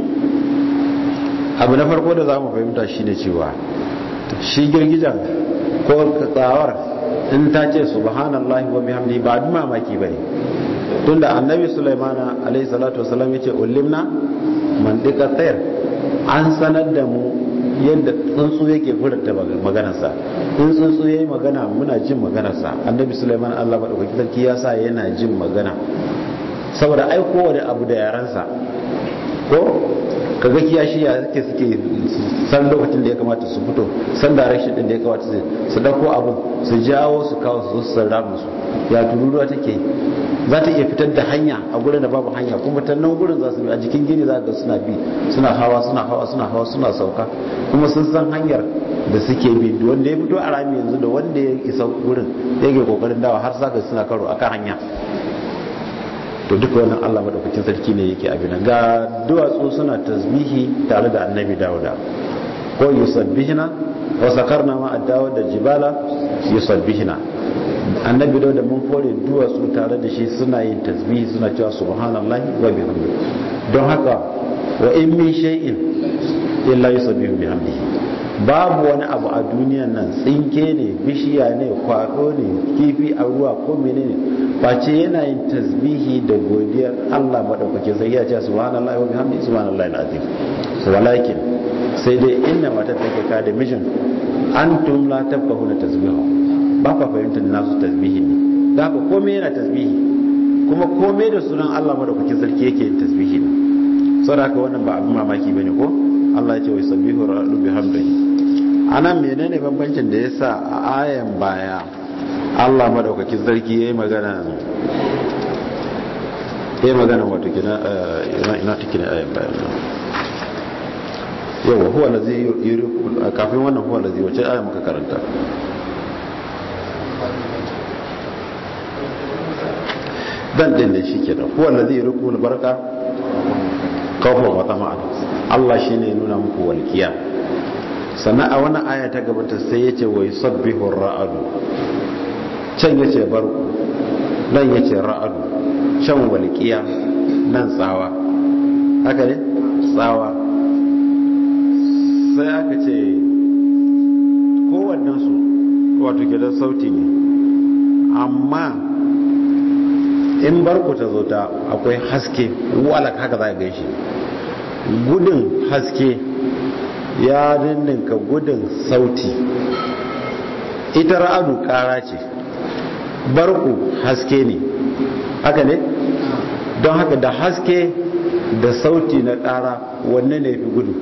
abu na farko da za mu fahimta shine cewa shi girgijan ko tsawar in ta ce subhanallahi wa bihamdi ba abin mamaki bane tunda annabi sulaimana alaihi salatu wasallam yace ulimna mandika tsayar an sanar da mu yadda tsuntsu yake furta maganarsa in tsuntsu yayi magana muna jin maganarsa annabi sulaiman Allah madaukaki sarki ya sa yana jin magana saboda ai kowane abu da yaransa ko kaga kiyashi ya suke suke san lokacin da ya kamata su fito san direction din da ya kamata su dauko abu su jawo su kawo su su sarrafa su ya tururuwa take za ta iya fitar da hanya a gurin da babu hanya kuma ta nan gurin za su bi a jikin gini za ga suna bi suna hawa suna hawa suna hawa suna sauka kuma sun san hanyar da suke bi wanda ya fito a rami yanzu da wanda ya isa gurin yake kokarin dawa har saka suna karo akan hanya to duka wannan Allah madaukakin sarki ne yake abin ga duwatsu suna tasbihi tare da annabi Dawuda ko yusabbihina wa sakarna ma ad-dawud da jibala yusabbihina annabi Dawuda mun fore duwatsu tare da shi suna yin tasbihi suna cewa subhanallahi wa bihamdihi don haka wa in min shay'in illa yusabbihu bihamdihi babu wani abu a duniyan nan tsinke ne bishiya ne kwado ne kifi a ruwa ko menene face yana yin tasbihi da godiyar Allah madaukake sai ya ce subhanallahi wa bihamdihi subhanallahi alazim walakin sai dai inna mata take ka da mijin antum la tafqahuna tasbihu ba ka fahimtar nasu tasbihi ne da haka komai yana tasbihi kuma komai da sunan Allah madaukake sarki yake yin tasbihi ne saboda haka wannan ba abin mamaki bane ko Allah ya ce wa sabbihu rabbi bihamdihi anan menene bambancin da yasa a ayan baya Allah madaukakin sarki yayi magana yayi magana wato kina ina ina take ne ayan baya yawa huwa allazi yuriku kafin wannan huwa allazi wace ayan muka karanta dan din ne shikenan huwa allazi yuriku albarka kawfa wa tama'an Allah shine nuna muku walkiya sannan a wannan aya ta gabata sai ya ce wai sabbihun ra'adu can ya ce barku nan ya ce ra'adu can walƙiya nan tsawa haka ne tsawa sai aka ce kowannensu wato gidan sauti ne amma in barku ta zo ta akwai haske walak haka za a gaishe gudun haske ya ninninka gudun sauti ita ra'adu kara ce barku haske ne haka ne don haka da haske da sauti na kara wanne ne fi gudu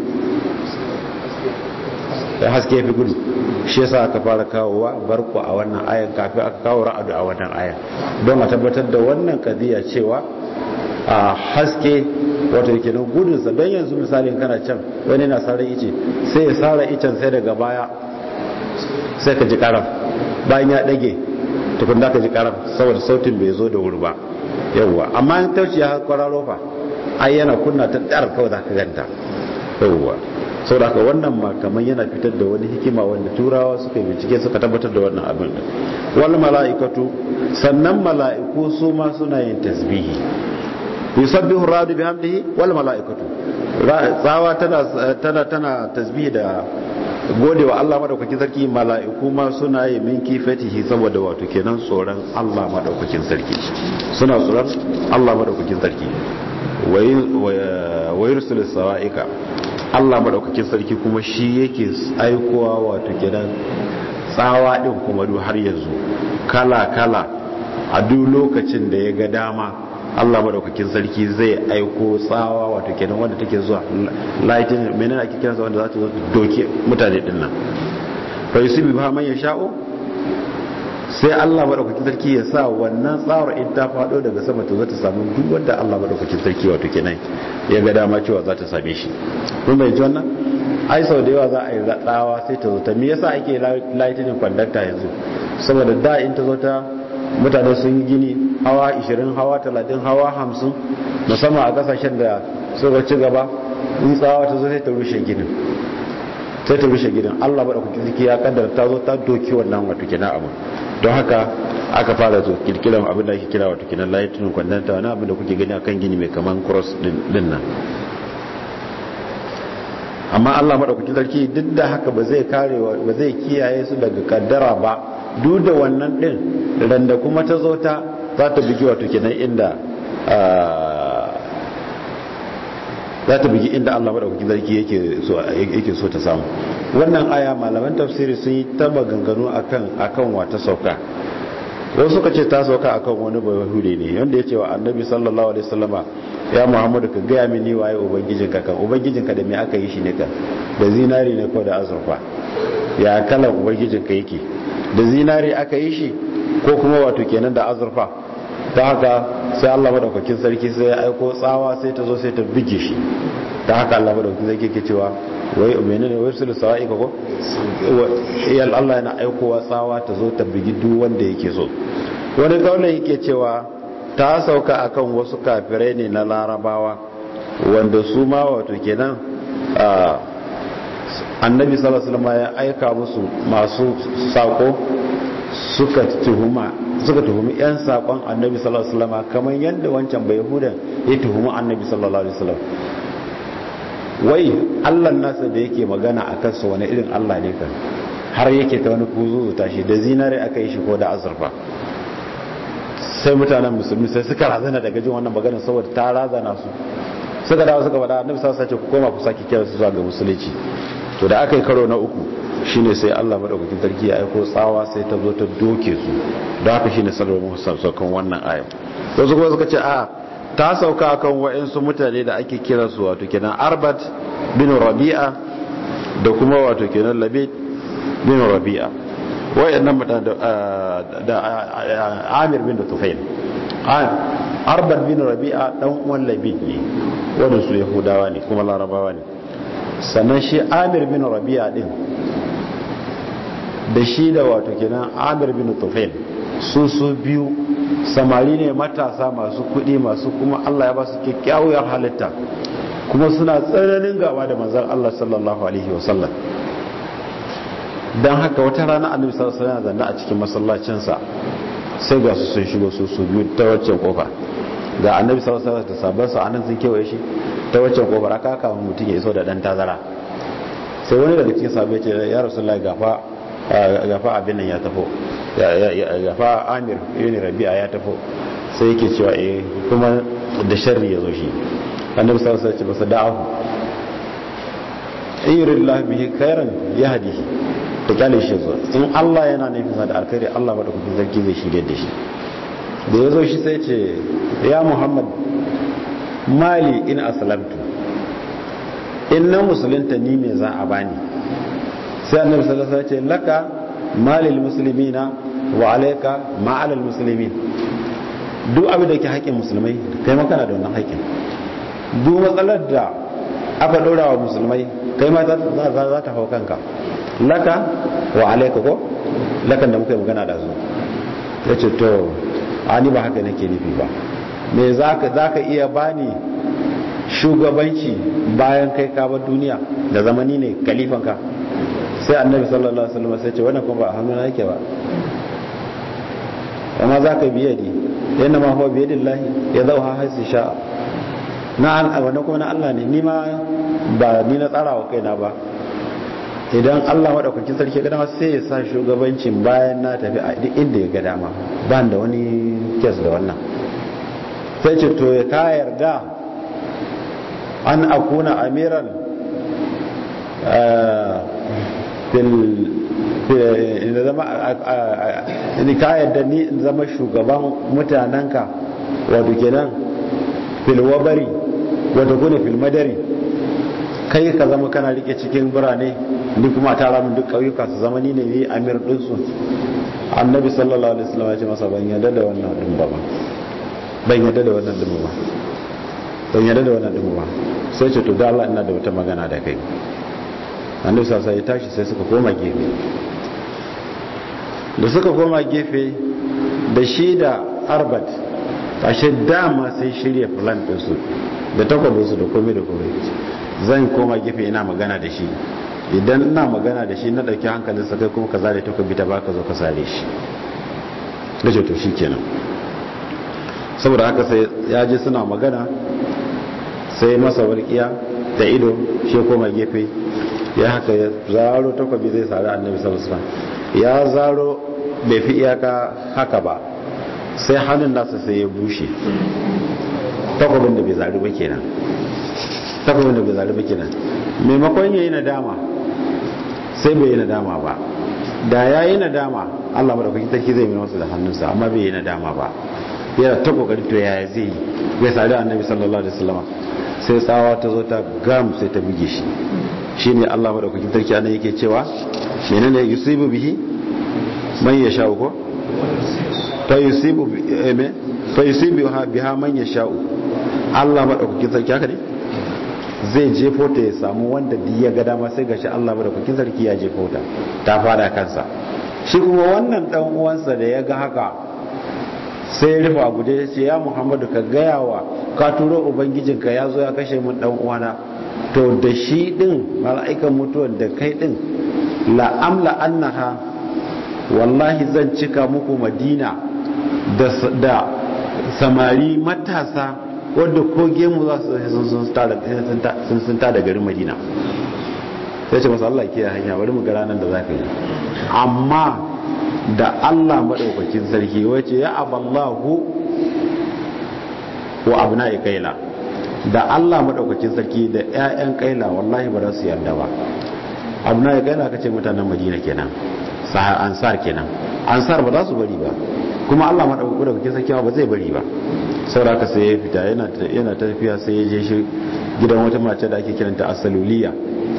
da haske fi gudu shi yasa aka fara kawowa barku a wannan ayan kafin aka kawo ra'adu a wannan ayan don a tabbatar da wannan kadiya cewa a haske wato yake nan gudunsa don yanzu misalin kana can wani na sara ice sai ya sara icen sai daga baya sai ka ji karam bayan ya dage tukun da ka ji karam saboda sautin bai zo da wuri ba yawwa amma in tauci ya kwararo fa ai yana kunna ta dar kawai za ka ganta yawwa sau da wannan ma kamar yana fitar da wani hikima wanda turawa suka bincike suka tabbatar da wannan abin da wal mala'ikatu sannan mala'iku su ma suna yin tasbihi yusabbihu radu bihamdihi wal mala'ikatu tsawa tana tana tana tasbihi da godewa Allah madaukakin sarki mala'iku ma suna yi min kifatihi saboda wato kenan tsoron Allah madaukakin sarki suna tsoron Allah madaukakin sarki wa yursilu sawa'ika Allah madaukakin sarki kuma shi yake aikowa wato kenan tsawa din kuma duk har yanzu kala kala a duk lokacin da ya ga dama Allah madaukakin sarki zai aiko tsawa wato kenan wanda take zuwa lighting menene ake kiransa wanda za ta zo doke mutane din nan fa yusibi ba man yasha'u sai Allah madaukakin sarki ya sa wannan tsawar in ta fado daga sama ta zo ta samu duk wanda Allah madaukakin sarki wato kenan ya ga dama cewa za ta same shi kun bai ji wannan ai sau da yawa za a yi tsawa sai ta zo ta me yasa ake lighting conductor yanzu saboda da in ta zo ta mutane sun yi gini hawa 20 hawa 30 hawa 50 musamman a kasashen da suka ci gaba in tsawa ta zo sai ta rushe ginin sai ta rushe gidan Allah ba da kuke ziki ya kaddara ta zo ta doki wannan wato kina abu don haka aka fara to kirkiran abin da ake kira wato kina lighting kwandanta wani abin da kuke gani akan gini mai kaman cross din nan amma Allah madaukakin sarki duk da haka ba zai kare ba zai kiyaye su daga kaddara ba duk da wannan din randa kuma ta zo ta za ta bigi wato kenan inda za ta bigi inda Allah madaukakin sarki yake so yake so ta samu wannan aya malaman tafsiri sun yi ta maganganu akan akan wata sauka wasu suka ce ta sauka akan wani bayahude ne wanda ya ce wa annabi sallallahu alaihi wasallama ya muhammadu ka gaya mini waye ubangijinka kan ubangijinka da me aka yi shi ne kan da zinari ne ko da azurfa ya kalan ubangijinka yake da zinari aka yi shi ko kuma wato kenan da azurfa ta haka sai Allah madaukakin sarki sai ya aiko tsawa sai ta zo sai ta bige shi ta haka Allah madaukakin sarki ke cewa wai menene wai sulu sawa'i ko yal Allah yana aikowa tsawa ta zo ta bigi duk wanda yake so wani kaulin yake cewa ta sauka akan wasu kafirai ne na larabawa wanda su ma wato kenan annabi sallallahu alaihi wasallam ya aika musu masu sako suka tuhuma suka tuhumi yan sakon annabi sallallahu alaihi wasallam kamar yadda wancan bai hudan ya tuhumi annabi sallallahu alaihi wasallam wai Allah nasa da yake magana a kansa wani irin Allah ne kan har yake ta wani kuzuzu tashi da zinare aka yi shi ko da azurfa sai mutanen musulmi sai suka razana daga jin wannan maganar saboda ta razana su suka dawo suka faɗa annabi sallallahu alaihi ku koma ku saki kira su zuwa ga musulunci to da aka yi karo na uku shine sai Allah madaukakin sarki ya aiko tsawa sai ta zo ta doke su da haka shine sallallahu alaihi saukan wannan aya wasu kuma suka ce a ta sauka akan wa'insu mutane da ake kira su wato kenan arbat bin rabi'a da kuma wato kenan labid bin rabi'a wayannan mutane da amir bin tufail arbat bin rabi'a dan uwan labid ne wanda su yahudawa ne kuma larabawa ne sannan shi amir bin rabi'a din da shi da wato kenan amir bin tufail su su biyu samari ne matasa masu kudi masu kuma Allah ya ba su kyakkyawar halitta kuma suna tsananin gaba da manzan Allah sallallahu alaihi wasallam don haka wata rana annabi sallallahu alaihi wasallam zanna a cikin masallacinsa sai ga su sun shigo su su biyu ta waccan kofa ga annabi sallallahu alaihi wasallam da sabon sa anan sun kewaye shi ta waccan kofar aka aka mutum ya iso da dan tazara sai wani daga cikin sahabbai ce ya rasulullahi gafa gafa abin nan ya tafo gafa amir ibn rabi'a ya tafo sai yake cewa eh kuma da sharri ya zo shi annabi sallallahu alaihi wasallam ce ba da'ahu in yuridullahu bihi khairan yahdihi da kyale shi zo in Allah yana nufin sa da alkhairi Allah madaukakin sarki zai shirye da shi da ya zo shi sai ce ya Muhammad mali in aslamtu in na musulunta ni me za a bani sai annabi sallallahu alaihi wasallam ce laka malil muslimina wa alayka ma alal muslimin duk abin da ke haƙƙin musulmai kai ma kana da wannan haƙƙin duk matsalar da aka ɗora wa musulmai kai ma za ta hau kanka laka wa alaika ko lakan da muka yi magana da su ya ce to ani ba haka nake nufi ba me za ka iya bani shugabanci bayan kai ka bar duniya da zamani ne kalifanka sai annabi sallallahu alaihi wasallam sai ce wannan kuma ba a hannuna yake ba amma za ka biya di yana ma huwa biyadillahi ya zauha haisu sha'a na wannan kuma na Allah ne ni ma ba ni na tsara wa kaina ba idan Allah madaukakin sarki ga dama sai ya sa shugabancin bayan na tafi a duk inda ya ga dama ba da wani kes da wannan sai ce to ya ka yarda an akuna amiran fil da zama ni ka yarda ni in zama shugaban mutanenka wato kenan fil wabari wato kuna fil madari kai ka zama kana rike cikin birane ni kuma tara min duk kauyuka su zama ni ne ni amir din su annabi sallallahu alaihi wasallam ya ce masa ban yarda da wannan din ba ban yarda da wannan din ba ban yarda da wannan din ba sai ce to da Allah ina da wata magana da kai annabi sallallahu ya tashi sai suka koma gefe da suka koma gefe da shi da arbat ashe dama sai shirya plan din su da takwabinsu da komai da komai zan koma gefe ina magana da shi idan ina magana da shi na ɗauki hankalinsa kai kuma ka zare takwabi ta baka zo ka sare shi da ce to shi kenan saboda haka sai ya ji suna magana sai masa warkiya da ido shi koma gefe ya haka ya zaro takwabi zai sare annabi sallallahu alaihi ya zaro bai fi iyaka haka ba sai hannun nasa sai ya bushe takwabin da bai zari ba kenan takwabin da bai zari ba kenan maimakon ya yi nadama sai bai yi nadama ba da ya yi nadama allah madaukakin sarki zai mai wasu da hannunsa amma bai yi nadama ba yana ta kokarin to yaya zai yi bai sari annabi sallallahu alaihi wasallam sai tsawa ta zo ta gam sai ta buge shi shine allah madaukakin sarki anan yake cewa menene yusibu bihi man yasha ko fayusibu biha man yasha'u Allah madaukakin sarki haka ne zai jefo ta ya samu wanda duk ya ga dama sai gashi Allah madaukakin sarki ya jefo ta ta fara kansa shi kuma wannan dan uwansa da ya ga haka sai ya rufe a guje ya ce ya Muhammadu ka gaya wa ka turo ubangijinka ya zo ya kashe mun dan uwana to da shi din mala'ikan mutuwar da kai din la amla annaha wallahi zan cika muku madina da samari matasa wadda ko gemu za su sun sun ta da garin madina sai ce masu Allah ke hanya bari mu gara nan da za ka yi amma da Allah maɗaukakin sarki wace ya aballahu wa abu na kaila da Allah maɗaukakin sarki da 'ya'yan kaila wallahi ba za su yarda ba abu na kaila ka ce mutanen madina kenan ansar kenan ansar ba za su bari ba kuma Allah madaukakin sarki ba zai bari ba saboda sai ya fita yana yana tafiya sai ya je shi gidan wata mace da ake kiranta asaluliya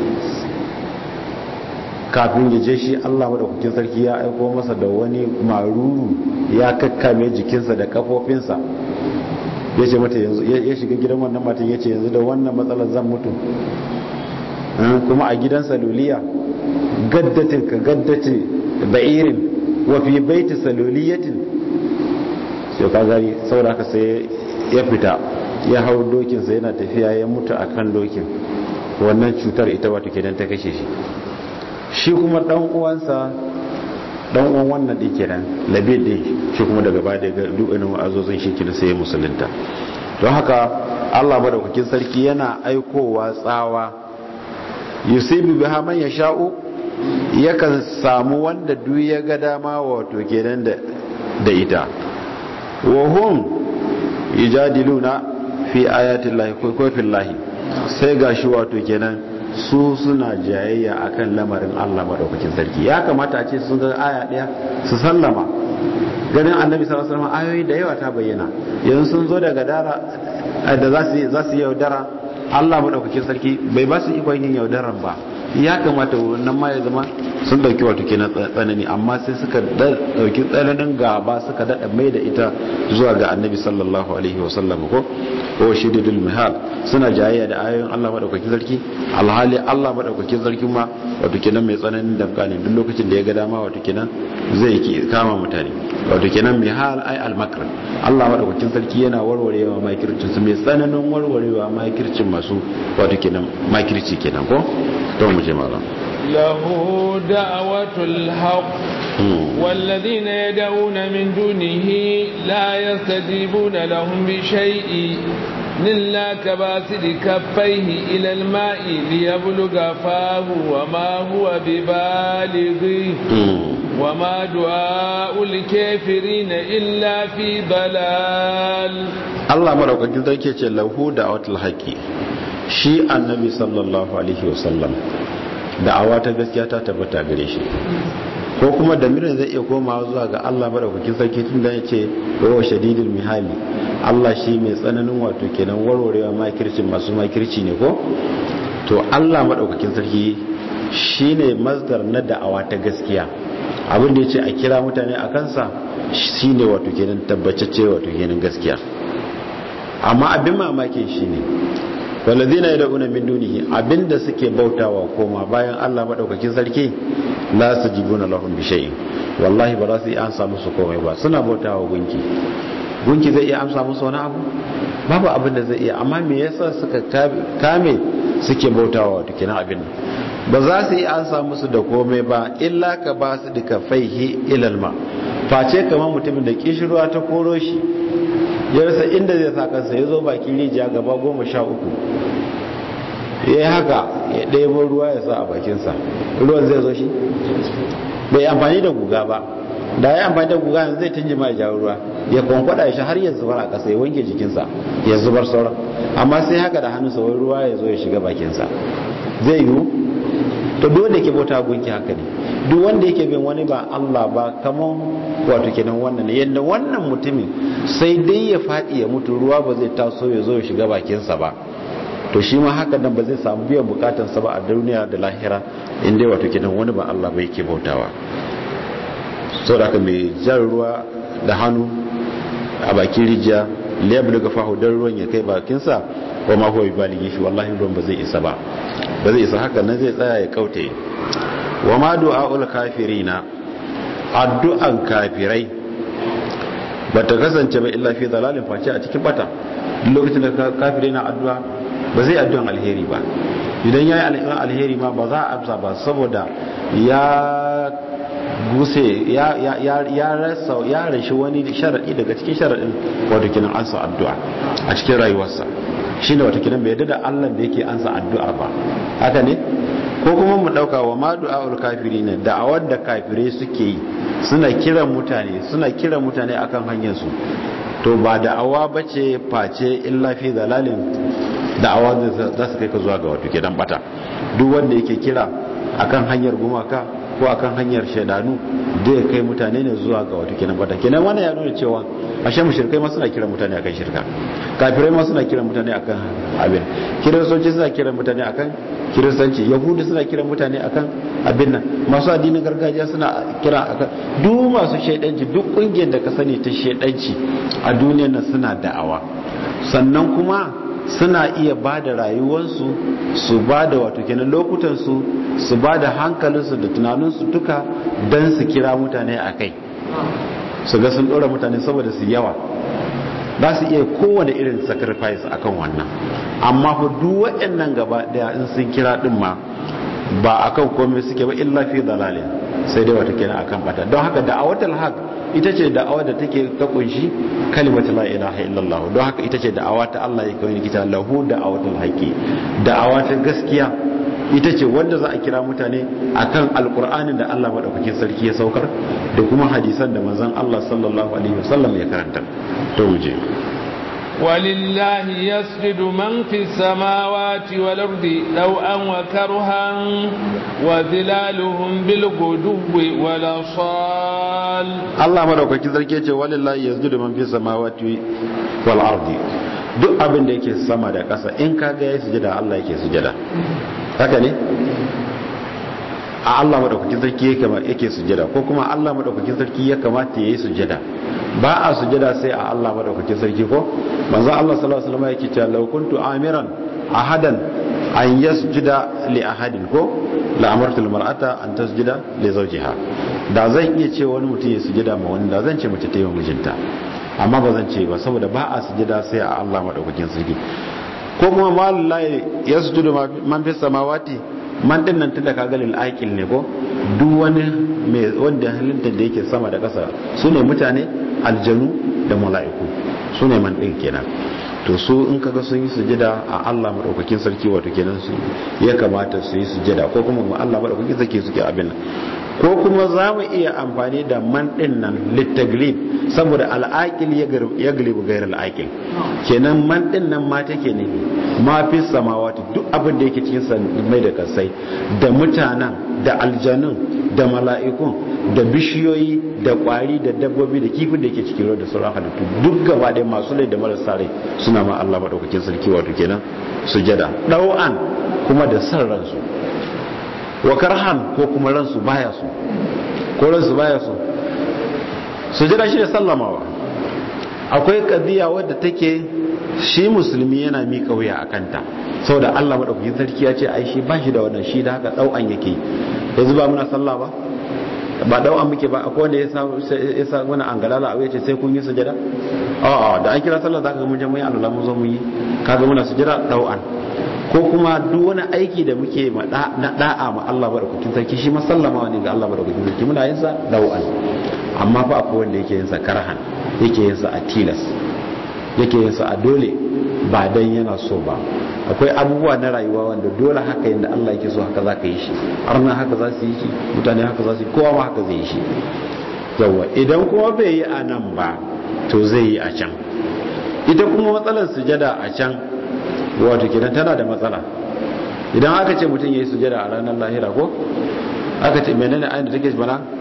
kafin ya je shi Allah madaukakin sarki ya aiko masa da wani maruru ya kakkame jikinsa da kafofinsa ya ce mata yanzu ya shiga gidan wannan matan ya ce yanzu da wannan matsalar zan mutu kuma a gidan saluliya gaddatin ka gaddatin ba'irin wa fi baiti saluliyatin sai ka gari saboda haka sai ya fita ya hau dokinsa yana tafiya ya mutu a kan dokin wannan cutar ita wato kenan ta kashe shi shi kuma dan uwansa dan uwan wannan din kenan labid din shi kuma daga baya daga dukkanin wa'azozin shi kenan sai musulunta don haka Allah madaukakin sarki yana aikowa tsawa yusibu biha man yasha'u yakan samu wanda duk ya ga dama wato kenan da da ita wa hum yujadiluna fi ayati llahi ko fillahi sai gashi wato kenan su suna jayayya akan lamarin Allah madaukakin sarki ya kamata a ce sun ga aya daya su sallama ganin annabi sallallahu alaihi wasallam ayoyi da yawa ta bayyana yanzu sun zo daga dara da za su za su yaudara Allah madaukakin sarki bai ba su ikon yin yaudaran ba ya kamata wannan ma ya zama sun dauki wato kenan tsanani amma sai suka dauki tsananin gaba suka dada mai da ita zuwa ga annabi sallallahu alaihi wasallam ko ko shididul mihal suna jayayya da ayoyin Allah madaukakin sarki alhali Allah madaukakin sarki ma wato kenan mai tsananin damka ne duk lokacin da ya ga dama wato kenan zai ki kama mutane wato kenan mihal ai almakr Allah madaukakin sarki yana warwarewa makircin su mai tsananin warwarewa makircin masu wato kenan makirci kenan ko to mu je malam له دعوة الحق والذين يدعون من دونه لا يستجيبون لهم بشيء إلا كباسد كفيه إلى الماء ليبلغ فاه وما هو ببالغه وما دعاء الكافرين إلا في ضلال الله مرحبا جدا كي له دعوة الحق shi annabi sallallahu alaihi wasallam da'awa ta gaskiya ta tabbata gare shi ko kuma da mirin zai iya komawa zuwa ga Allah madaukakin sarki tun da yace wa shadidul mihali Allah shi mai tsananin wato kenan warwarewa makircin masu makirci ne ko to Allah madaukakin sarki shine masdar na da'awa ta gaskiya abin da yace a kira mutane a kansa shine wato kenan tabbacacce wato kenan gaskiya amma abin mamakin shine walladina yad'una min dunihi abinda suke bautawa koma bayan Allah madaukakin sarki la sajibuna lahum bi shay'in wallahi ba za su yi amsa musu komai ba suna bautawa gunki gunki zai iya amsa musu wani abu babu abin da zai iya amma me yasa suka kame suke bautawa wato kenan abin ba za su yi amsa musu da komai ba illa ka ba su duka faihi ilal ma face kamar mutumin da kishirwa ta koro shi ya rasa inda zai sa kansa ya zo bakin rijiya gaba goma sha uku ya yi haka ya ɗaya ruwa ya sa a bakinsa ruwan zai zo shi bai amfani da guga ba da ya amfani da guga yanzu zai tunji mai jawo ruwa ya kwankwada ya shi har ya zubar a ƙasa ya wanke jikinsa ya zubar sauran amma sai haka da hannunsa wai ruwa ya zo ya shiga bakinsa zai yiwu to duk wanda yake bauta gunki haka ne duk wanda yake bin wani ba Allah ba kaman wato kenan wannan ne yadda wannan mutumin sai dai ya faɗi ya mutu ruwa ba zai taso ya zo ya shiga bakinsa ba to shi ma haka nan ba zai samu biyan bukatansa ba a duniya da lahira inda wato kenan wani ba Allah ba yake bautawa saboda haka mai jan ruwa da hannu a bakin rijiya liyablu ga fahu dan ruwan ya kai bakinsa wa ma huwa bibaligi shi wallahi ruwan ba zai isa ba ba zai isa haka nan zai tsaya ya kaute wa ma du'aul kafirina addu'an kafirai ba ta kasance ba illa fi dalalin face a cikin bata duk lokacin da kafirai na addu'a ba zai addu'an alheri ba idan yayi alheri ma ba za a amsa ba saboda ya guse ya ya ya rasa ya rashi wani sharadi daga cikin sharadin wato kinan ansa addu'a a cikin rayuwarsa shine wato kinan bai yadda da Allah da yake ansa addu'a ba haka ne ko kuma mu dauka wa ma du'aul kafirin da'awar da kafirai suke yi suna kiran mutane suna kiran mutane akan hanyar su to ba da'awa bace face illa fi dalalin da'awa za su kai ka zuwa ga wato kidan bata duk wanda yake kira akan hanyar gumaka ko akan hanyar shaidanu da ya kai mutane ne zuwa ga wato kenan bata kenan wannan ya nuna cewa ashe mushrikai ma suna kiran mutane akan shirka kafirai ma suna kiran mutane akan abin kiristoci suna kiran mutane akan kiristanci yahudu suna kiran mutane akan abin nan masu addinin gargajiya suna kira akan duk masu shaidanci duk kungiyar da ka sani ta shaidanci a duniyar nan suna da'awa sannan kuma suna iya ba da rayuwarsu su ba da wato kenan lokutansu su ba da hankalinsu da tunaninsu duka don su kira mutane a kai su ga sun ɗora mutane saboda su yawa ba su iya kowane irin sacrifice akan wannan amma fa duk waɗannan gaba ɗaya in sun kira ɗin ma ba akan komai suke ba illa fi dalalin sai dai wata kenan akan bata don haka da'awatul haq ita ce da'awa da take ta kunshi kalimatu la ilaha illallah don haka ita ce da'awa ta Allah ya kawai kita lahu da'awatul haqi da'awa ta gaskiya ita ce wanda za a kira mutane akan alkur'anin da Allah madaukakin sarki ya saukar da kuma hadisan da manzon Allah sallallahu alaihi wasallam ya karanta to mu je ولله يسجد من في السماوات والأرض طوعا وكرها وظلالهم بالغدو والأصال Allah madaukakin sarki ya ce walillahi yasjudu man fi samawati wal ardi duk abin da yake sama da ƙasa in ka ga yayi sujada Allah yake sujada haka ne a Allah madaukakin sarki yake yake sujada ko kuma Allah madaukakin sarki ya kamata yayi sujada ba a sujada sai a Allah madaukakin sarki ko manzo Allah sallallahu alaihi wasallam yake cewa law kuntu amiran ahadan an yasjuda li ahadin ko la amartu al mar'ata an tasjuda li zawjiha da zan iya ce wani mutum ya sujada ma wani da zan ce mace ta yi wa mijinta amma ba zan ce ba saboda ba a sujada sai a Allah madaukakin sarki ko kuma wallahi yasjudu man fi samawati man din nan tunda kaga lil aqil ne ko duk wani mai wanda halitta da yake sama da ƙasa sune mutane aljanu da mala'iku sune man din kenan to su in kaga sun yi sujada a Allah madaukakin sarki wato kenan su ya kamata su yi sujada ko kuma Allah madaukakin sarki suke abin ko kuma za mu iya amfani da man din nan littaglib saboda al'aqil ya galibu gairar al'aqil kenan man din nan ma take ne ma fi samawati duk abin da yake cikin mai da kasai da mutanen da aljanun da mala'ikun da bishiyoyi da kwari da dabbobi da kifin da yake cikin ruwa da sauran halittu duk gaba ɗaya masu rai da marasa rai suna ma Allah madaukakin sarki wato kenan sujada ɗau'an kuma da san ransu wa karhan ko kuma ransu baya su ko ransu baya su sujada shi da sallamawa akwai kadiya wadda take shi musulmi yana miƙa wuya a kanta saboda Allah madaukakin sarki ya ce ai shi ba shi da wannan shi da haka dau'an yake yanzu ba muna sallah ba ba dau'an muke ba akwai wanda ya sa ya sa wani angalala a yace sai kun yi sujada a'a da an kira sallah zaka ga mun je mun yi Allah mun zo mun yi kaga muna sujada dau'an ko kuma duk wani aiki da muke na da'a ma Allah madaukakin sarki shi masallama ne ga Allah madaukakin sarki muna yin sa dau'an amma fa akwai wanda yake yin sa karhan yake yin sa a tilas yake yin sa a dole ba dan yana so ba akwai abubuwa na rayuwa wanda dole haka yanda Allah yake so haka zaka yi shi arna haka za su yi shi mutane haka za su yi kowa ma haka zai yi shi yawa idan kuma bai yi a nan ba to zai yi a can ita kuma matsalar sujada a can wato kenan tana da matsala idan aka ce mutum ya yi sujada a ranar lahira ko aka ce menene ayin da take bana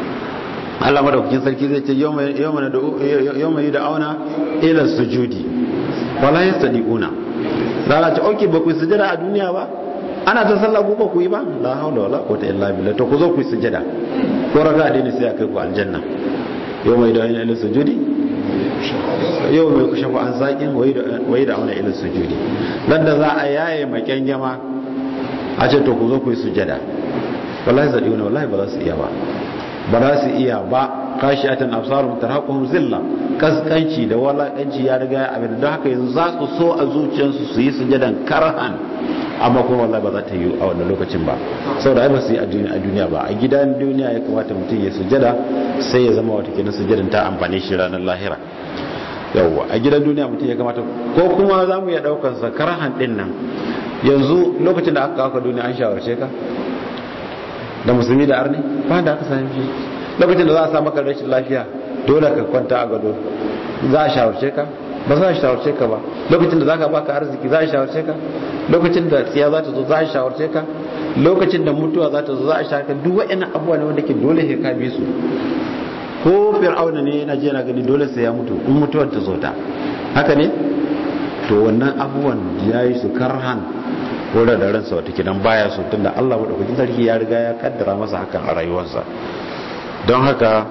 Allah madaukakin sarki zai ce yau mai yi da auna ila sujudi wala ya sadiquna rana ce oke ba ku yi sujada a duniya ba ana ta sallah ku ba ku yi ba la haula wala quwwata illa billah to ku zo ku yi sujada ko raka a dai sai a kai ku aljanna yau mai da auna ila sujudi yau mai kushe an saƙin wai da auna ilin sujudi nan da za a yaye maken yama a ce to ku zo ku yi sujada wallahi zaɗi wani wallahi ba za su iya ba ba za su iya ba kashi atan absarum tarhaquhum zilla kaskanci da walakanci ya riga abin don haka yanzu za su so a zuciyarsu su yi sujadan karhan amma kuma wallahi ba za ta yi a wannan lokacin ba saboda ai ba su yi a duniya ba a gidan duniya ya kamata mutum ya sujada sai ya zama wata kenan sujadan ta amfane shi ranar lahira yawwa a gidan duniya mutum ya kamata ko kuma za mu iya daukar sa karhan din nan yanzu lokacin da aka kawo duniya an shawarce ka da musulmi da arni ba da aka sami shi lokacin da za a sa maka rashin lafiya dole ka kwanta a gado za a shawarce ka ba za a shawarce ka ba lokacin da za ka baka arziki za a shawarce ka lokacin da tsiya za ta zo za a shawarce ka lokacin da mutuwa za ta zo za a shawarce ka duk wa'annan abubuwa ne wanda ke dole sai ka bi su ko fir'auna ne yana je na gani dole sai ya mutu in mutuwar ta zo ta haka ne to wannan abubuwan ya yi su karhan wurin da ransa wata kidan baya so tunda Allah madaukakin sarki ya riga ya kaddara masa hakan a rayuwarsa don haka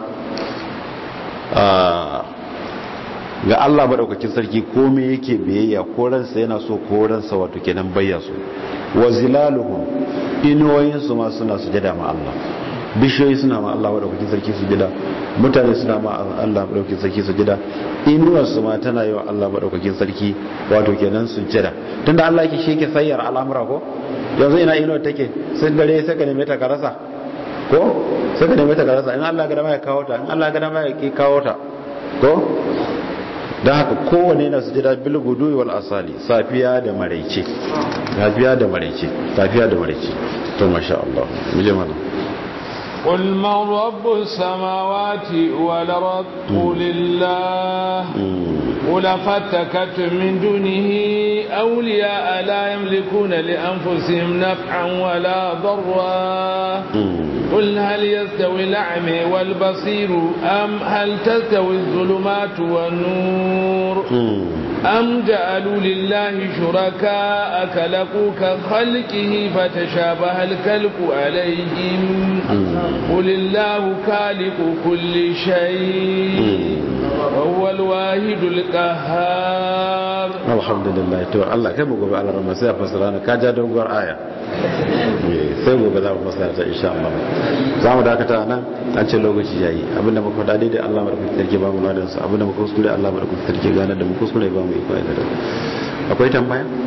ga Allah madaukakin sarki komai yake biyayya ko ransa yana so ko ransa wato kenan bayya so wa zilaluhum inuwoyin su ma suna sujada ma Allah bishiyoyi suna ma Allah madaukakin sarki su gida mutane suna ma Allah madaukakin sarki su gida inuwar su ma tana yi wa Allah madaukakin sarki wato kenan su jira tunda Allah yake shi yake sayyar al'amura ko yanzu ina inuwar take sai dare sai ka neme ta ka rasa ko sai ka neme ta ka rasa in Allah ga dama ya kawo ta in Allah ga dama ya ki kawo ta ko don haka kowane yana su jira bil gudu wal asali safiya da maraice safiya da maraice safiya da maraice to masha Allah mu je mana قل من رب السماوات والأرض قل الله قل فاتكتم من دونه أولياء لا يملكون لأنفسهم نفعا ولا ضرا قل هل يستوي الأعمى والبصير أم هل تستوي الظلمات والنور أم جعلوا لله شركاء كلقوا كخلقه فتشابه الكلق عليهم قل الله خالق كل شيء وهو الواحد القهار الحمد لله to Allah kai mu gobe Allah rahma sai a fasara na kaja doguwar aya sai gobe za mu fasara ta insha Allah za mu dakata nan an ce lokaci yayi abinda muka faɗa daidai Allah madaukakin sarki ba mu ladan sa abinda muka kuskure Allah madaukakin sarki gane da mu kuskure ba mu iko da akwai tambaya